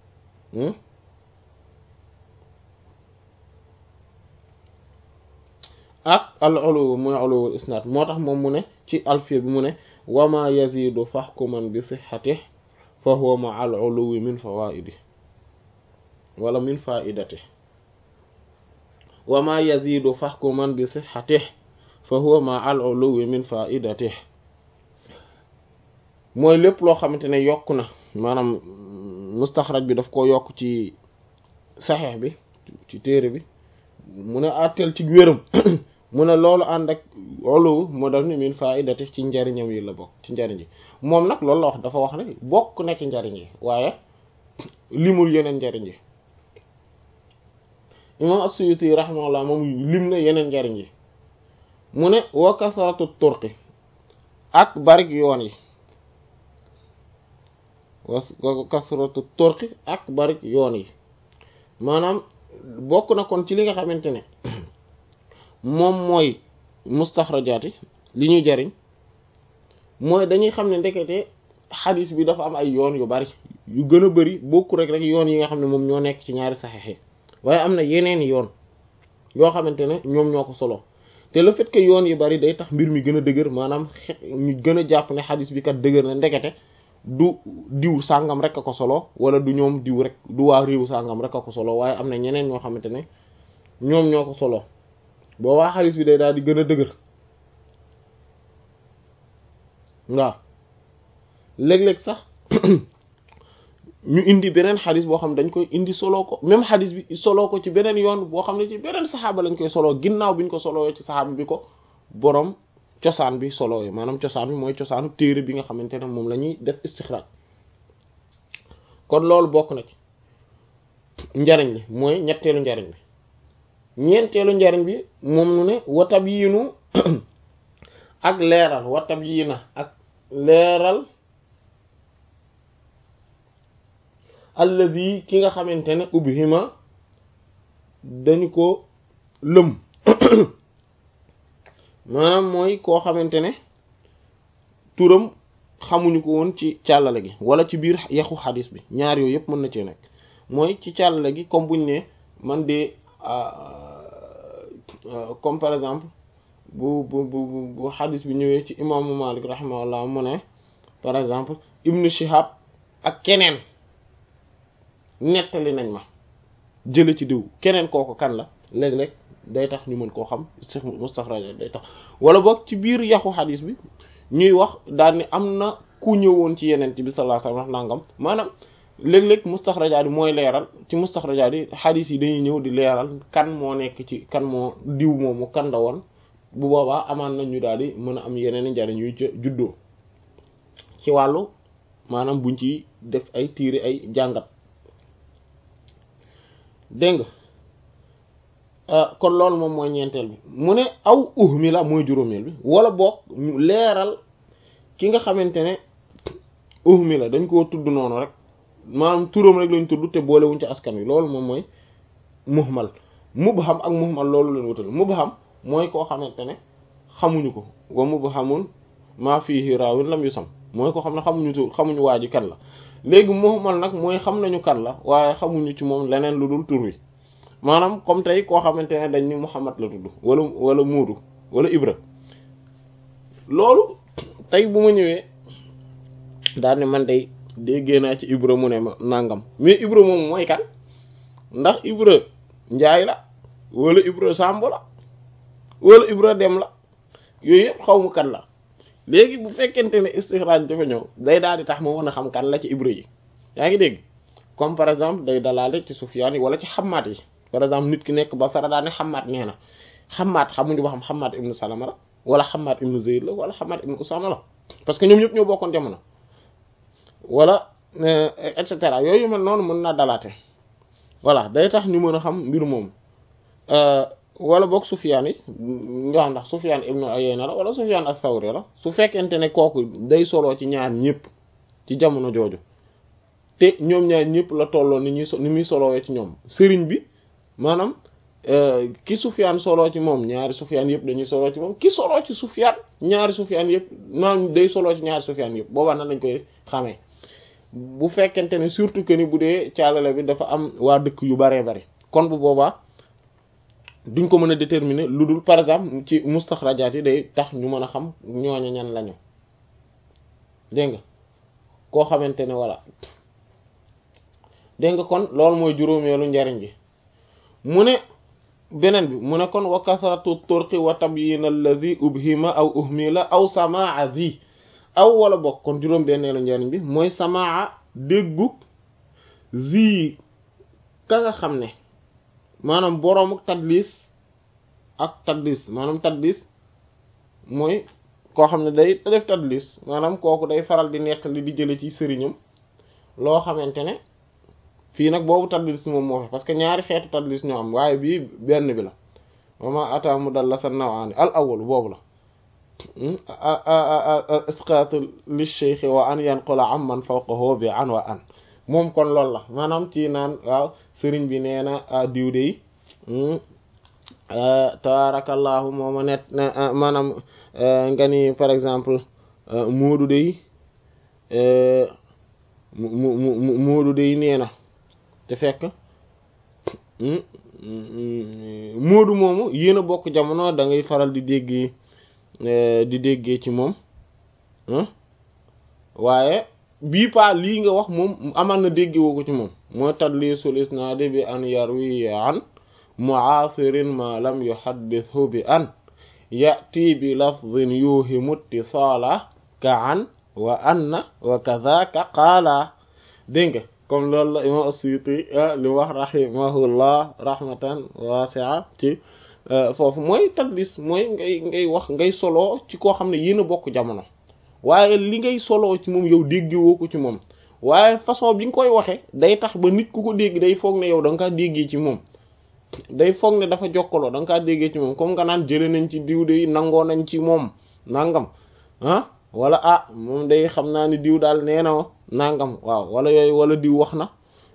ak al ulu mooy uluwul isnaad moo tax moom mu ne ci alfiya bi mu ne wama yazidu faxkuman bi sixatih fa huwa ma al uluwi min fawaidi wala min faidati wama yazidu faxkuman bi sixatih fa huwa ma al uluwi min faidati mooy lépp loo xamante ne yokk na maanaam mustaxraj bi daf ko yokk ci saxeex bi ci téere bi mu ne àtteel ci wéram mu ne loolu ànd ak olowu moo daf ni min faidati ci njariñam yi la bokk ci njariñ yi moom nag loolu la wax dafa wax ne bokk na ci njariñ yi waaye limul yeneen njariñ yi imam as-Suyuti rahimahullah moom lim na yeneen njariñ yi mu ne wa kasratu turqi ak barik yoon yi wa kasratu turqi ak barik yoon yi maanaam bokk na kon ci li nga xamante ne moom mooy mustaxrajaat yi li ñuy jariñ mooy dañuy xam ne ndekete xadis bi dafa am ay yoon yu bari yu gën a bari bokku rek rek yoon yi nga xam ne moom ñoo nekk ci ñaari saxexe waaye am na yeneen yoon yoo xamante ne ñoom ñoo ko solo te le fait que yoon yu bari day tax mbir mi gën a dëgër maanaam ñu gën a jàpp ne xadis bi kat dëgër na ndekete du diw sàngam rek a ko solo wala du ñoom diw rek du waa réew sàngam rek a ko solo waaye am na ñeneen ñoo xamante ne ñoom ñoo ko solo boo waa xadis bi day daal di gën a dëgër waaw léeg-léeg sax ñu indi beneen xadis boo xam dañ koy indi solo ko même xadis bi solo ko ci beneen yoon boo xam ne ci beneen saxaaba lañ koy solo ginnaaw bi ñu ko solo ci saxaaba bi ko borom cosaan bi solo yi maanaam cosaan bi mooy cosaanu téere bi nga xamante ne moom la ñuy def istixraaj kon loolu bokk na ci njariñ li mooy ñetteelu njariñ bi ñeenteelu njariñ bi moom nu ne watab yiinu ak leeral watab yii na ak leeral alladi ki nga xamante ne ubhima dañu ko lëm maanaam mooy koo xamante ne turam xamuñu ko woon ci càllale gi wala ci biir yaxu xadis bi ñaar yooyu yëpp mën na cee nekk mooy ci càllale gi comme buñ ne man de comme par exemple bu bu bu bu xadis bi ñëwee ci imaamu Malik rahimahullah mu ne par exemple ibnu Shihab ak keneen nettali nañ ma jële ci diw keneen kooku kan la léeg-léeg day tax ñu mën koo xam mustaxraj day tax wala boog ci biir yaxu xadis bi ñuy wax daal ni am na ku ñëwoon ci yeneen bi sallallahu alayhi wasallam nangam maanaam léeg-léeg mustaxrajaat yi mooy leeral ci mustaxrajaat yi xadis yi dañuy ñëw di leeral kan moo nekk ci kan moo diw moomu kan la woon bu boobaa amaan na ñu daal di mën a am yeneen i njariñ yuy juddoo ci wàllu maanaam buñ ci def ay tiiri ay jàngat dégg nga kon loolu moom mooy ñeenteel bi mu ne aw uhmi la mooy juróomeel bi wala boog ñu leeral ki nga xamante ne uhmi la dañ koo tudd noonu rek maanaam turam rek lañ tudd te boolewuñ ci askan wi loolu moom mooy muhmal mubham ak muhmal loolu leen wutal mubham mooy koo xamante ne xamuñu ko wa mubhamun maa fihi raawin lam yusam mooy koo xam ne xamuñu tur xamuñu waa ji kan la léegi muhmal nag mooy xam nañu kan la waaye xamuñu ci moom leneen lu dul tur wi maanaam comme tey koo xamante ne dañ ni Muhammad la tudd wala wala Muudu wala Ibra loolu tey bu ma ñëwee daal ne man day déggee naa ci Ibra mu ne ma nangam mais Ibra moom mooy kan ndax Ibra Njaay la wala Ibra Sàmb la wala Ibra Dem la yooyu yëpp xaw mu kan la léegi bu fekkente ne istixraaj dafa ñëw day daal di tax ma mën a xam kan la ci Ibra yi yaa ngi dégg comme par exemple day dalaale ci Sufyaan yi wala ci xamaat yi par exemple nit ki nekk Basra daa ne xamaat nee na xamaat xamuñu ba xam xamaat ibnu Salama la wala xamaat ibnu Zayd la wala xamaat ibnu Usama la parce que ñoom ñëpp ñoo bokkoon jamono wala et cetera yooyu mel noonu mën naa dalaate voilà day tax ñu mën a xam mbir moom wala boog Sufyaan yi nga xam ndax Sufyaan ibnu Uyayna la wala Sufyaan as-Sawri la su fekkente ne kooku day soloo ci ñaar ñëpp ci jamono jooju te ñoom ñaar ñëpp la tolloo ni ñuy ni muy solowee ci ñoom sëriñ bi maanaam ki Sufyaan soloo ci moom ñaari Sufyaan yëpp dañuy soloo ci moom ki soloo ci Sufyaan ñaari Sufyaan yëpp maanaam day soloo ci ñaari Sufyaan yëpp boobaa nan lañ koy xamee bu fekkente ne surtout que ni bu dee caalale bi dafa am waa dëkk yu baree bari kon bu boobaa duñ ko mën a déterminer lu dul par exemple ci mustaxrajaat yi day tax ñu mën a xam ñooña ñan lañu dégg nga koo xamante ne voilà dégg nga kon loolu mooy juróomeelu njariñ gi mu ne beneen bi mu ne kon wa kasratu turqi wa tabyin alladhi ubhima aw uhmila aw samaa zi aw wala bokk kon juróom benneelu njariñ bi mooy samaa déggug zi ka nga xam ne maanaam boroomu tadlis ak tadlis maanaam tadlis mooy koo xam ne day def tadlis maanaam kooku day faral di nettali di jële ci sëriñam loo xamante ne fii nag boobu tadlis moom moo fi parce que ñaari xeetu tadlis ñoo am waaye bii benn bi la mama ata mu dal la sa nawaani al awwal boobu la isqat li shaykh wa an yanqula amman fawqahu bi an wa an moom kon loolu la maanaam ci naan waaw sëriñ bi nee na diw de tabarakallahu mooma net maanaam nga ni par exemple moodu de mu mu moodu de nee na te fekk moodu moomu yéen a bokk jamono da ngay faral di déggee di déggee ci moom waaye bii pa lii nga wax moom amaan na dégge woo ko ci moom mooy tadlisul isnaadi bi an yarwi an mu'asirin ma lam yuhaddithu bi an ya'ti bi lafdhin yuhimu ittisala ka an wa anna wa kadhaka qaala dégg nga comme loolu la imam as-Suyuti li wax rahimahullah rahmatan wasi'a ci foofu mooy tadlis mooy ngay ngay wax ngay solo ci koo xam ne yéen a bokk jamono waaye li ngay solo ci moom yow déggewoo ko ci moom waaye façon bi nga koy waxee day tax ba nit ku ko dégg day foog ne yow da nga kaa déggee ci moom day foog ne dafa jokkaloo da nga kaa déggee ci moom comme nga naan jële nañ ci diw de nangoo nañ ci moom nangam ah wala ah moom day xam naa ni diw daal nee na nangam waaw wala yooyu wala diw wax na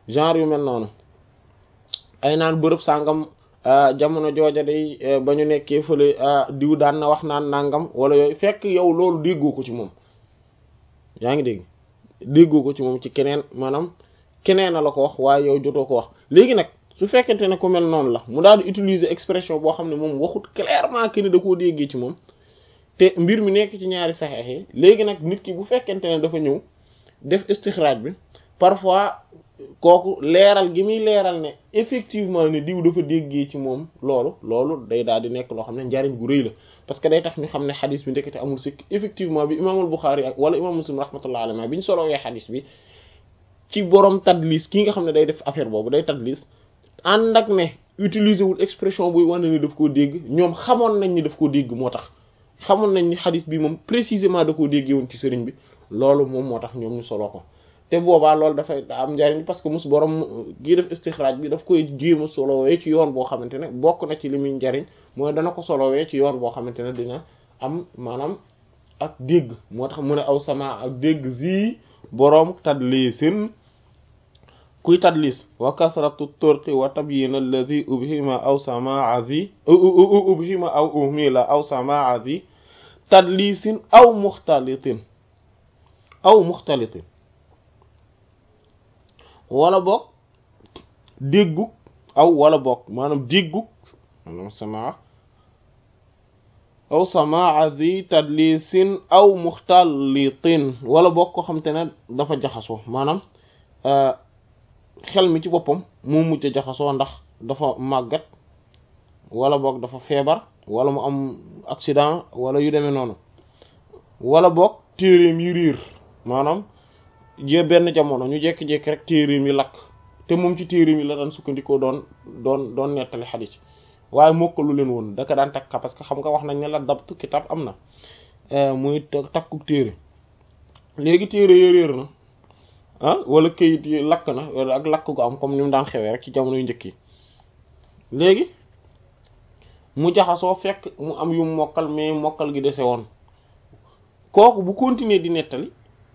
genre yu mel noonu ay naan bërëb sàngam jamono jooja day ba ñu nekkee fële diw daan na wax naan nangam wala yooyu fekk yow loolu déggoo ko ci moom yaa ngi dégg déggoo ko ci moom ci keneen maanaam keneen a la ko wax waaye yow jotoo ko wax léegi nag su fekkente ne ku mel noonu la mu daal di utiliser expression boo xam ne moom waxut clairement que ni da koo déggee ci moom te mbir mi nekk ci ñaari saxeex yi léegi nag nit ki bu fekkente ne dafa ñëw def istixraaj bi parfois kooku leeral gi muy leeral ne effectivement ne diw dafa déggee ci moom loolu loolu day daal di nekk loo xam ne njariñ gu rëy la parce que day tax ñu xam ne xadis bi ndekete amul sikk effectivement bi imaamul Buxaari ak wala imaam Muslim rahmatullahi alayhi bi ñu solowee xadis bi ci borom tadlis ki nga xam ne day def affaire boobu day tadlis ànd ak ne utiliser wul expression buy wane ni daf koo dégg ñoom xamoon nañ ni daf koo dégg moo tax xamoon nañ ni xadis bi moom précisément da koo déggee woon ci sëriñ bi loolu moom moo tax ñoom ñu solo ko te boobaa loolu dafay am njariñ parce que mus borom gii def istixraaj bi daf koy jéem a solowee ci yoon boo xamante ne bokk na ci li muy njariñ mooy dana ko solowee ci yoon boo xamante ne dina am maanaam ak dégg moo tax mu ne aw sama ak dégg zi boroom tadlisin kuy tadlis wa kasratu turqi wa tabyin alladhi ubhima aw samaa zi ubhima aw uhmila aw samaa zi tadlisin aw muxtalitin aw muxtalitin wala boog déggu aw wala boog maanaam déggu maanaam samaa aw samaa zi tadlisin aw muxtalitin wala boog ko xam te ne dafa jaxasoo maanaam xel mi ci boppam moo mujj jaxasoo ndax dafa màggat wala boog dafa feebar wala mu am accident wala yu demee noonu wala boog téereem yi riir maanaam jé benn jamono ñu jékki-jékki rek téereem yi lakk te moom ci téereem yi la daan sukkandikoo doon doon doon nettali xadis waaye mokkalu leen woon daka daan takka parce que xam nga wax nañ ne la dabtu kitab am na muy takku téere léegi téere yi réer na ah wala këyit yi lakk na wala ak lakk gu am comme ni mu daan xewee rek ci jamono yu njëkk yi léegi mu jaxasoo fekk mu am yu mokkal mais mokkal gi dese woon kooku bu continuer di nettali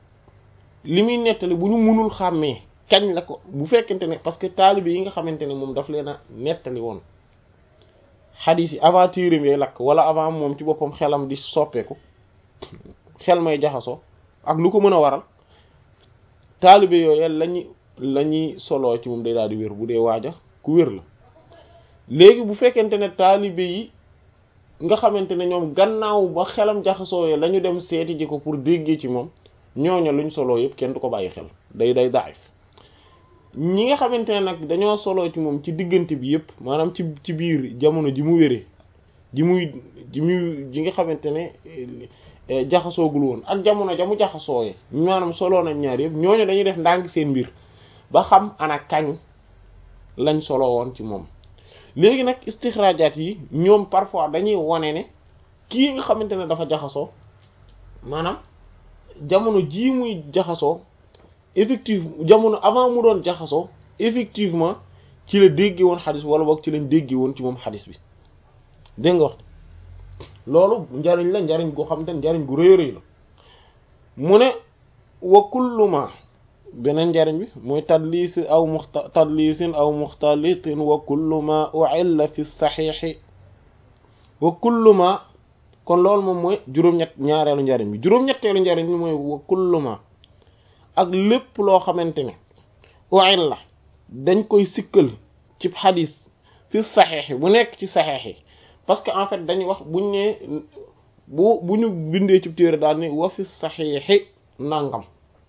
li muy nettali bu ñu mënul xàmmee kañ la ko bu fekkente ne parce que taalibe yi nga xamante ne moom daf leen a nettali woon xadiis yi avant téereem yay lakk wala avant moom ci boppam xelam di soppeeku xel may jaxasoo ak lu ko mën a waral taalibe yooyu lañu la ñuy soloo ci moom day daal di wér bu dee waaja ku wér la léegi bu fekkente ne taalibe yi nga xamante ne ñoom gannaaw ba xelam jaxasoo la ñu dem seeti ji ko pour déggee ci moom ñooñu luñ soloo yëpp kenn du ko bàyyi xel day day daif ñi nga xamante ne nag dañoo soloo ci moom ci diggante bi yëpp maanaam ci ci biir jamono ji mu wéree ji muy ji muy ji nga xamante ne jaxasoogul woon ak jamono ja mu jaxasooyee maanaam soloo nañ ñaar yëpp ñooñu dañuy def ndànk seen mbir ba xam ana kañ lañ soloo woon ci moom léegi nag istixraajaat yi ñoom parfois dañuy wane ne kii nga xamante ne dafa jaxasoo maanaam jamono jii muy jaxasoo effectivement jamono avant mu doon jaxasoo effectivement ci la déggee woon xadis wala boog ci lañ déggee woon ci moom xadis bi dégg nga wax loolu njariñ la njariñ goo xam te njariñ gu rëy rëy la mu ne wa kullu ma beneen njariñ bi mooy tadlis aw muxta tadlisin aw muxtalitin wa kullu ma u'illa fi saxiixi wa kullu ma kon loolu moom mooy juróom-ñett ñaareelu njariñ bi juróom-ñetteelu njariñ bi mooy wa kullu ma ak lépp loo xamante ne u'illa dañ koy sikkal ci xadis fi saxiix bu nekk ci saxiix yi parce que en fait dañuy wax buñ ne bu bu ñu bindee ci téere daal ni wa fi saxiixi nangam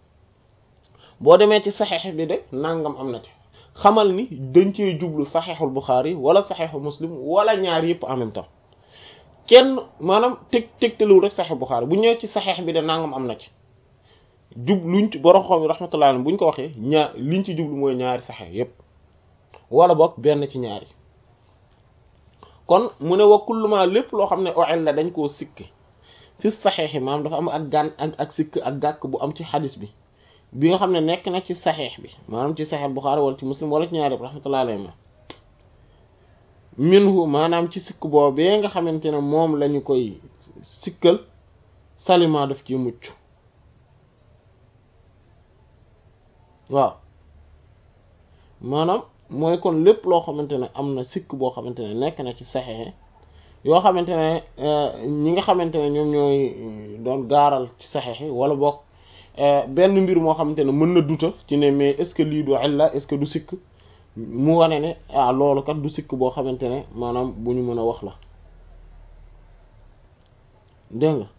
boo demee ci saxiix bi de nangam am na ci xamal ni dañ cee jublu saxiixul Buxaari wala saxiixul Muslim wala ñaar yëpp en même temps kenn maanaam teg tegtalul rek saxiix Buxaari bu ñëwee ci saxiix bi de nangam am na ci jub luñ ci borom xam rahmatullah buñ ko waxee ñaar liñ ci jublu mooy ñaari saxiix yëpp wala boog benn ci ñaari kon mu ne wa kullu ma lépp loo xam ne oel la dañ koo sikk fi saxiix yi maanaam dafa am ak gan ak ak sikk ak gàkk bu am ci xadis bi bi nga xam ne nekk na ci saxiix bi maanaam ci saxiix Buxaari wala ci muslim wala ci ñaari rahmatullahi alayhi ma minhu maanaam ci sikk boobee nga xamante ne moom lañu koy sikkal salima daf ci mucc waaw maanaam mooy kon lépp loo xamante ne am na sikk boo xamante ne nekk na ci saxexe yoo xamante ne ñi nga xamante ne ñoom ñooy doon gaaral ci saxexe wala boog benn mbir moo xamante ne mën na duta ci ne mais est-ce que lii du illa est-ce que du sikk mu wane ne ah loolu kat du sikk boo xamante ne maanaam bu ñu mën a wax la dégg nga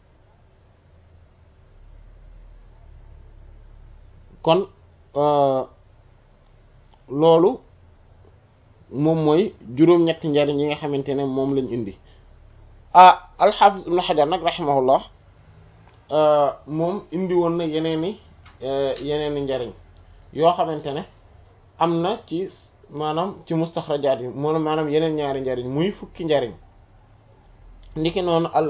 kon loolu moom mooy juróom-ñetti njariñ yi nga xamante ne moom lañ indi ah alxaafis ibnu xajar nag raximahullah moom indi woon na yeneeni yeneeni njariñ yoo xamante ne am na ci maanaam ci mustaxrajaat yi moom maanaam yeneen ñaari njariñ muy fukki njariñ ndiki noonu al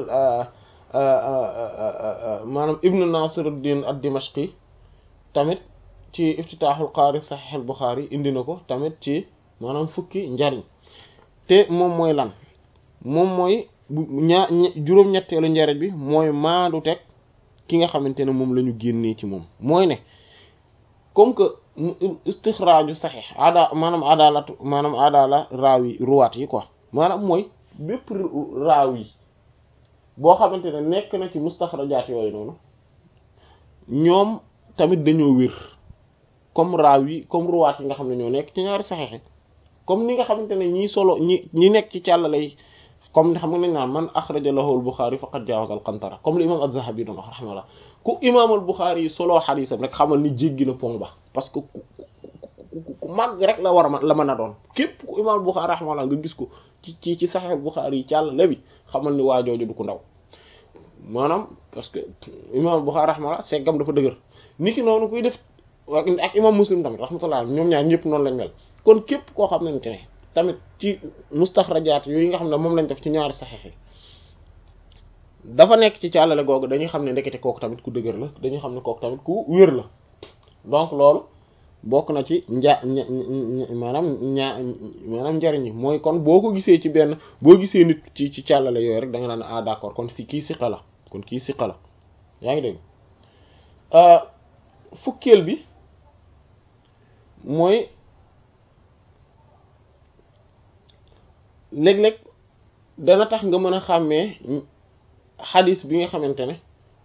maanaam ibnu nasiruddin ad dimashqi tamit ci iftitaaxul qaari saxiix al buxaari indi na ko tamit ci maanaam fukki njariñ te moom mooy lan moom mooy ñaa juróom-ñetteelu njariñ bi mooy maandu teg ki nga xamante ne moom la ñu génnee ci moom mooy ne comme que istixraaju saxiix ada maanaam adalatu maanaam adala raaw yi ruwaat yi quoi maanaam mooy bépp raaw yi boo xamante ne nekk na ci mustaxrajaat yooyu noonu ñoom tamit dañoo wér comme raaw yi comme ruwaat yi nga xam ne ñoo nekk ci ñaari saxiix comme ni nga xamante ne ñii solo ñi ñi nekk ci càllale yi comme xam nga nañ naan man axraja lahu al-Bukhari faqad jaawaza al-qantara comme li imam az-Zahabi doon wax rahimahullah ku imam al-Bukhari yi soloo xadiisam rek xamal ni jéggi na pont ba parce que ku màgg rek la war a la mën a doon képp ku imam al-Bukhari rahimahullah nga gis ko ci ci ci Sahih al-Bukhari yi càllale bi xamal ni waa jooju du ko ndaw maanaam parce que imam al-Bukhari rahimahullah seggam dafa dëgër niki noonu kuy def ak imam Muslim tamit rahmatullah ñoom ñaar ñëpp noonu lañ mel kon képp koo xam ne ne tamit ci mustaxrajaat yooyu nga xam ne moom lañ def ci ñaari saxiix yi dafa nekk ci càllale googu dañuy xam ne ndekete kooku tamit ku dëgër la dañuy xam ne kooku tamit ku wér la donc loolu bokk na ci nja maanaam ñaa maanaam njariñ yi mooy kon boo ko gisee ci benn boo gisee nit ci ci càllale yooyu rek da nga naan ah d'accord kon fi kii siqa la kon kii siqa la yaa ngi dégg fukkeel bi mooy léeg-léeg dana tax nga mën a xàmmee xadis bi nga xamante ne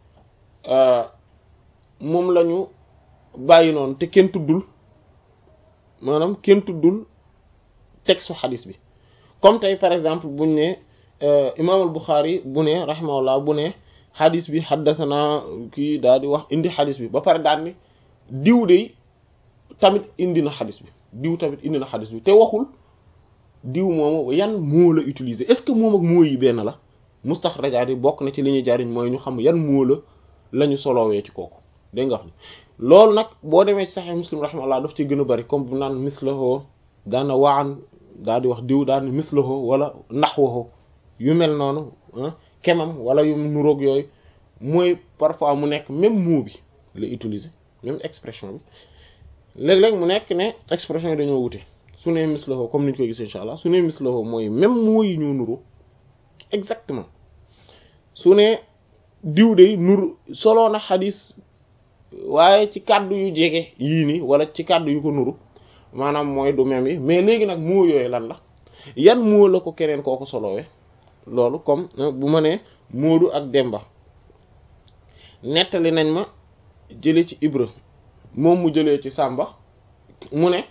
moom la ñu bàyyi noonu te kenn tuddul maanaam kenn tuddul texte xadis bi comme tey par exemple buñ ne imaam al Buxaari bu ne rahimahullah bu ne xadis bi xaddasana kii daal di wax indi xadis bi ba pare daal ni diw de tamit indi na xadis bi diw tamit indi na xadis bi te waxul diw moomu yan moo la utiliser est-ce que moom ak moo yi benn la mustaxrajaat yi bokk na ci li ñuy jariñ mooy ñu xam yan moo la la ñu solowee ci kooku dégg nga wax ni loolu nag boo demee ci Sahih Muslim rahimahullah daf ci gën a bari comme bu naan mislahu daana waan daal di wax diw daal ni mislahu wala nahwahu yu mel noonu kemam wala yu nuroog yooyu mooy parfois mu nekk même mot bi la utiliser même expression bi léeg-léeg mu nekk ne expression yi dañoo wute su ne mislahu comme niñ koy gis insha allah su ne mislahu mooy même moo yi ñoo nuru exactement su ne diw de nuru soloo na xadis waaye ci kàddu yu jege yii nii wala ci kàddu yu ko nuru maanaam mooy du même yi mais léegi nag moo yooyu lan la yan moo la ko keneen kooku solowee loolu comme bu ma nee Moodu ak Demba nettali nañ ma jële ci Ibra moom mu jëlee ci Sàmba mu ne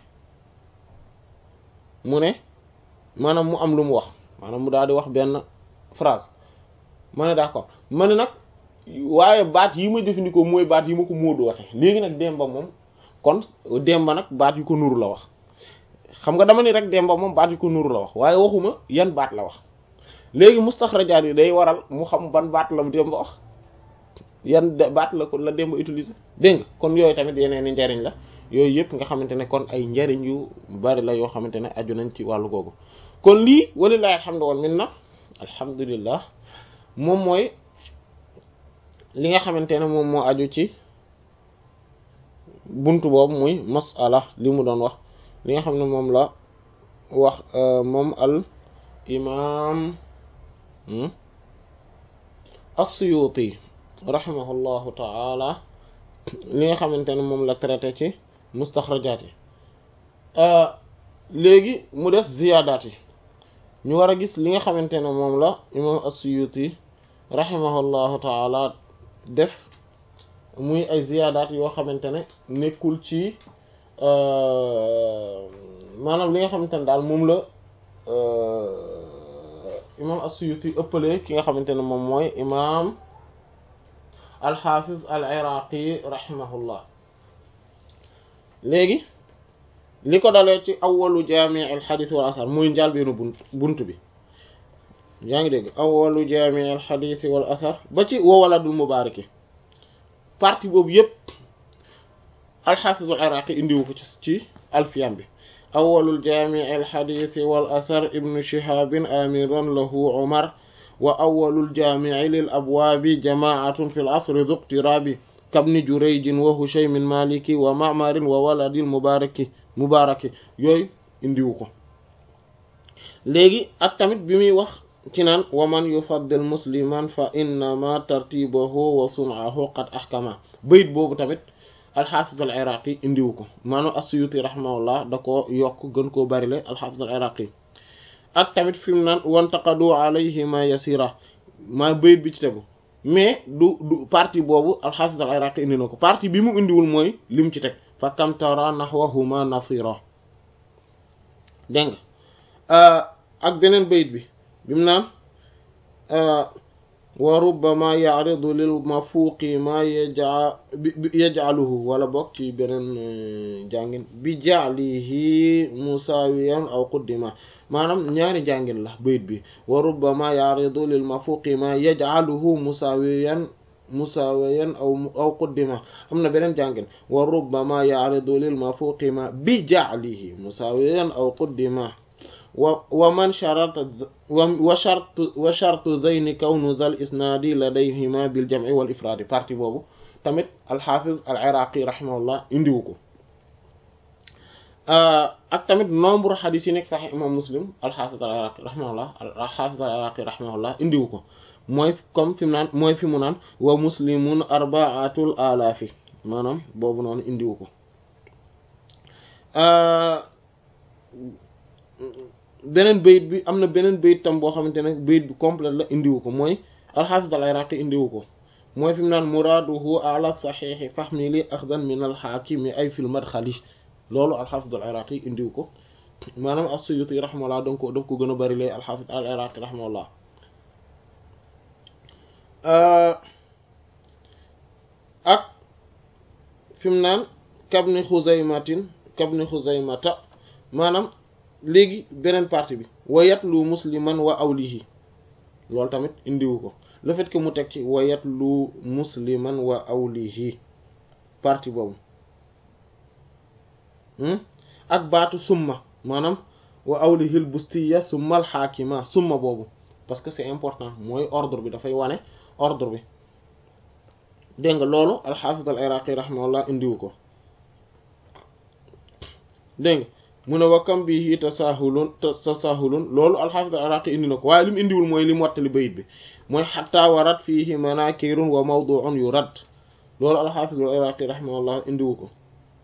mu ne maanaam mu am lu mu wax maanaam mu daal di wax benn phrase ma ne d'accord ma ne nag waaye baat yi ma jëfandikoo mooy baat yi ma ko Moodu waxe léegi nag Demba moom kon Demba nag baat yu ko nuru la wax xam nga dama ni rek Demba moom baat yu ko nuru la wax waaye waxuma yan baat la wax léegi mustaxrajaat yi day waral mu xam ban baat la Demba wax yan baat la ko la Demba utiliser dégg nga kon yooyu tamit yeneen i njariñ la yooyu yëpp nga xamante ne kon ay njariñ yu bari la yoo xamante ne aju nañ ci wàllu googu kon lii walilahi alhamdu wal minna alhamdulillah moom mooy li nga xamante ne moom moo aju ci buntu boobu muy masala li mu doon wax li nga xam ne moom la wax moom al imam as-Suyuti rahimahullahu taala li nga xamante ne moom la traité ci mustaxrajaat yi léegi mu des ziyaadaat yi ñu war a gis li nga xamante ne moom la imam as-Suyuti rahimahullahu taala def muy ay ziyaadaat yoo xamante ne nekkul ci maanaam li nga xamante ne daal moom la imam as-Suyuti ëppale ki nga xamante ne moom mooy imam al-Hafiz al-Iraqi rahimahullah léegi li ko dalee ci awwalu jaami' al-hadith wal asar muy njaal beenu bunt bunt bi yaa ngi dégg awwalu jaami' al-hadith wal asar ba ci wa waladul mubaaraki partie boobu yépp al-Hafiz al-Iraqi indiwu ko ci ci alfiyan bi awwalul jaami' al-hadith wal asar ibnu Shihab amiran lahu Umar wa awwalul jaami' lil abwaabi jamaa'atun fil asri dhu iqtirabi kabni Jurayj wa Hushaym Maliki wa Ma'mar wa waladil mubaaraki mubaaraki yooyu indiwu ko léegi ak tamit bi muy wax ci naan wa man yufaddil musliman fa innama tartibahu wa sun'ahu qad ahkama bayit boobu tamit alxaafis al iraqi indiwu ko maanaam as-Suyuti rahimahullah da ko yokk gën koo barile alxaafis al iraqi ak tamit fi mu naan wantaqadu alayhi ma yasira maa bayit bi ci tegu mais du du partie boobu alxaafis al iraqi indi na ko partie bi mu indiwul mooy lim ci teg fa kam tara nahwahuma nasira dégg nga ak beneen bayit bi bi mu naan wa rubbama ya'ridu lil mafuuqi ma yaja yaj'aluhu wala bokk ci beneen jàngin bi ja'lihi musawiyan aw quddima maanaam ñaari jàngin la bayit bi wa rubbama ya'ridu lil mafuuqi ma yaj'aluhu musawiyan musawiyan aw aw quddima am na beneen jàngin wa rubbama ya'ridu lil mafuuqi ma bi ja'lihi musawiyan aw quddima wa wa man sharata wa shartu wa shartu zayni kawnu dhal isnaadi ladayhima bil jam'i wal ifraadi partie boobu tamit alxaafiz al iraqi rahimahullah indiwu ko ak tamit nombre xadis yi nekk sax imam muslim alxaafiz al iraqi rahimahullah alxaafiz al iraqi rahimahullah indiwu ko mooy comme fi mu naan mooy fi mu naan wa muslimun arbaatul alaafi maanaam boobu noonu indiwu ko beneen bayit bi am na beneen bayit tam boo xamante ne bayit bi complet la indiwu ko mooy alxaafis al iraqi indiwu ko mooy fi mu naan muraaduhu ala saxiixi fahmili axdan min alxaakimi ay fil madxali loolu alxaafis al iraqi indiwu ko maanaam as-Suyuti rahimahullah danga ko daf ko gën a bari lay alxaafis al iraqi rahimahullah ak fi mu naan kabni xuzaymatin kabni xuzaymata maanaam léegi beneen partie bi wa yatlu musliman wa awlihi loolu tamit indiwu ko le fait que mu teg ci wa yatlu musliman wa awlihi partie boobu ak baatu summa maanaam wa awlihil bustiya summa al xaakima summa boobu parce que c'est important mooy ordre bi dafay wane ordre bi dégg nga loolu alxaafis al iraqi rahimahullah indiwu ko dégg nga mu ne wakkam bi tasahulun tasahulun loolu alxaafis al iraqi indi na ko waaye li mu indiwul mooy li mu wattali bayit bi mooy xatta warat fiihi manakirun wa mawdu'un yurad loolu alxaafis al iraqi rahimahullah indiwu ko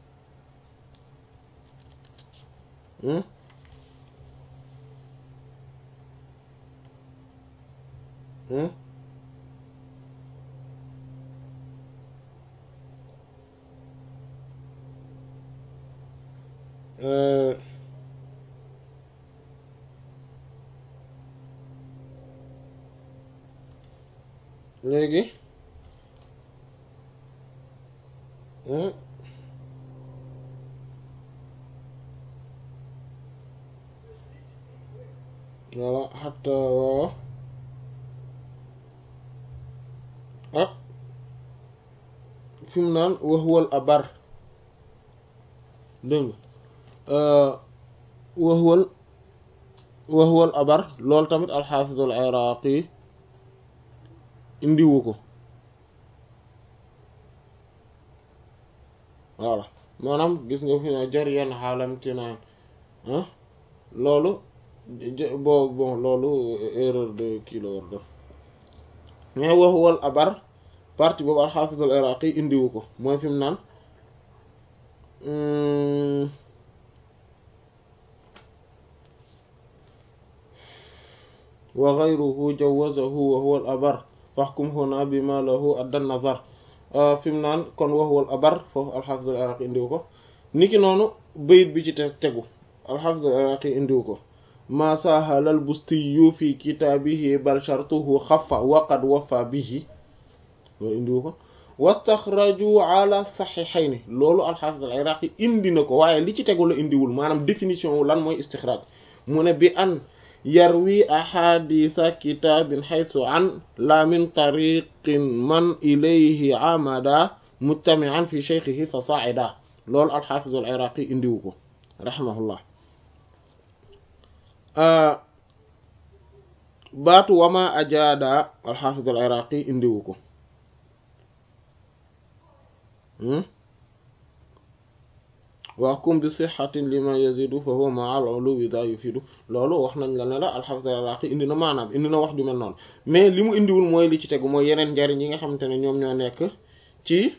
léegi voilà xatta waaw ak fi mu naan waxwal abar dégg nga waxwal waxwal abar loolu tamit alxaafiz al iraqi indiwu ko voilà maanaam gis nga fi ne jar yenn xaalam ti naan ah loolu bon bon loolu erreur de kii la war def mais wax wal abar partie boobu alxaafiz al iraqi indiwu ko mooy fi mu naan wa ghayruhu jawazahu wa huwa al abar fahkum huna bima lahu adda nazar fi mu naan kon wa huwa al abar foofu alxaafis al iraqi indiwu ko niki noonu bayit bi ci te tegu alxaafis al iraqi indiwu ko ma sahalal bustiyu fi kitaabihi bal shartuhu xafa waqad wafa bihi loolu indiwu ko wastaxraju ala saxiixayni loolu alxaafis al iraqi indi na ko waaye li ci tegu la indiwul maanaam définition wu lan mooy istixraaj mu ne bi an yarwi ahaditha kitaabin xaytu an la min tariqin man ilayhi amada mujtamian fi cheikhihi fa saida loolu alxaafis al iraqi indiwu ko rahimahullah baatu wama ajaada alxaafis al iraqi indiwu ko waxkum bi sixatin lima yazidu fa huwa maa al uluwi daa yufidu loolu wax nañ la ne la alxaafis al iraqi indi na maanaam indi na wax ju mel noonu mais li mu indiwul mooy li ci tegu mooy yeneen njariñ yi nga xamante ne ñoom ñoo nekk ci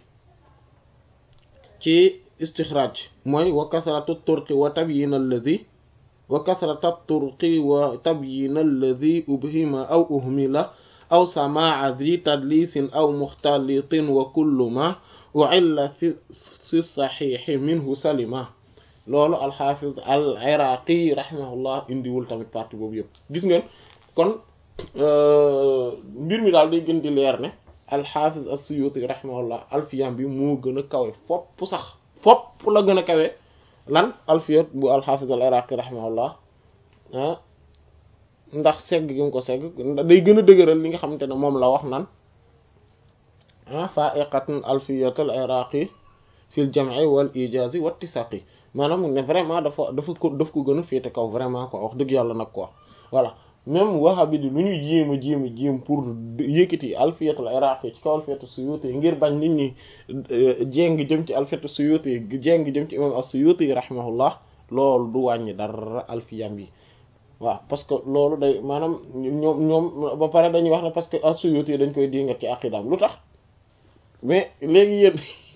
ci istixraaj mooy wa kasratu turqi wa tabyin alladi wa kasrata turqi wa tabyin alladi ubhima aw uhmila aw samaa zi tadlisin aw muxtalitin wa kullu ma uilla fi si saxiixi minhu salima loolu alxaafiz al iraqi rahimahullah indiwul tamit partie boobu yëpp gis ngeen kon mbir mi daal day gën di leer ne alxaafiz as-suyuti rahimahullah alfiyam bi moo gën a kawe fopp sax fopp la gën a kawe lan alfiyat bu alxaafiz al iraqi rahimahullah ah ndax segg gi mu ko segg day gën a dëgëral li nga xamante ne moom la wax nan ah fa'iqatun alfiyat al iraqi fil jam'i wal ijazi wa ittisaqi maanaam ne vraiment dafa dafa ko daf ko gën a féete kaw vraiment quoi wax dëgg yàlla nag quoi voilà même wahabi di lu ñuy jéem a jéem a jéem pour yëkkati alfiyat al iraqi ci kaw alfiyat suyuti ngir bañ nit ñi jéng jëm ci alfiyat suyuti jéng jëm ci imam as-suyuti rahimahullah loolu du wàññi dara alfiyam bi waaw parce que loolu day maanaam ñoom ñoom ba pare dañuy wax ne parce que as-suyuti dañ koy dingat ci aqidaam lu tax mais léegi yéen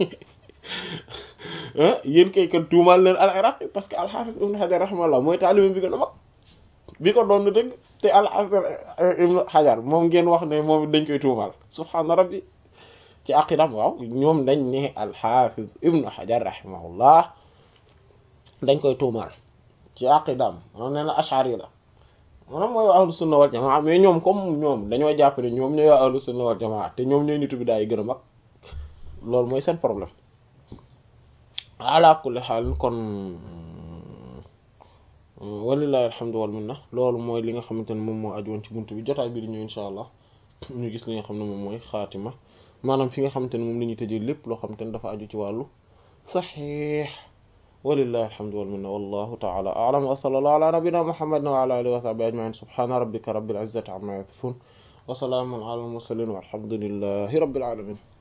yéen kay kan tuumaal leen al iraqi parce que al-Hafiz ibn Hajar rahimahullah mooy taalibe bi gën a mag bi ko doon dëgg te al-Hafiz ibn Hajar moom ngeen wax ne moom dañ koy tuumaal subhaana rabbi ci aqidam waaw ñoom dañ ne al-Hafiz ibn Hajar rahimahullah dañ koy tuumaal ci aqidam moom nee na ashari la maanaam mooy waa ahlu sunna wal jamaa mais ñoom comme ñoom dañoo jàpp ne ñoom ñooy waa ahlu sunna wal jamaa te ñoom ñooy nitu bi daay gën a mag loolu mooy seen problème ala kulli xaal kon walillahi alhamdu wal minna loolu mooy li nga xamante ne moom moo aju woon ci buntu bi jotaay bi di ñëw insha allah ñu gis li nga xam ne moom mooy xaatima maanaam fi nga xamante ne moom la ñuy tëjee lépp loo xamante ne dafa aju ci wàllu saxiix walillahi alhamdu wal minna wallahu ta'ala a'lam wa sallallahu ala nabiyyina muhammadin wa ala alihi wa sahbihi ajma'in subhana rabbika rabbil izzati amma yasifun wa salamun ala al mursalin walhamdulillahi rabbil alamin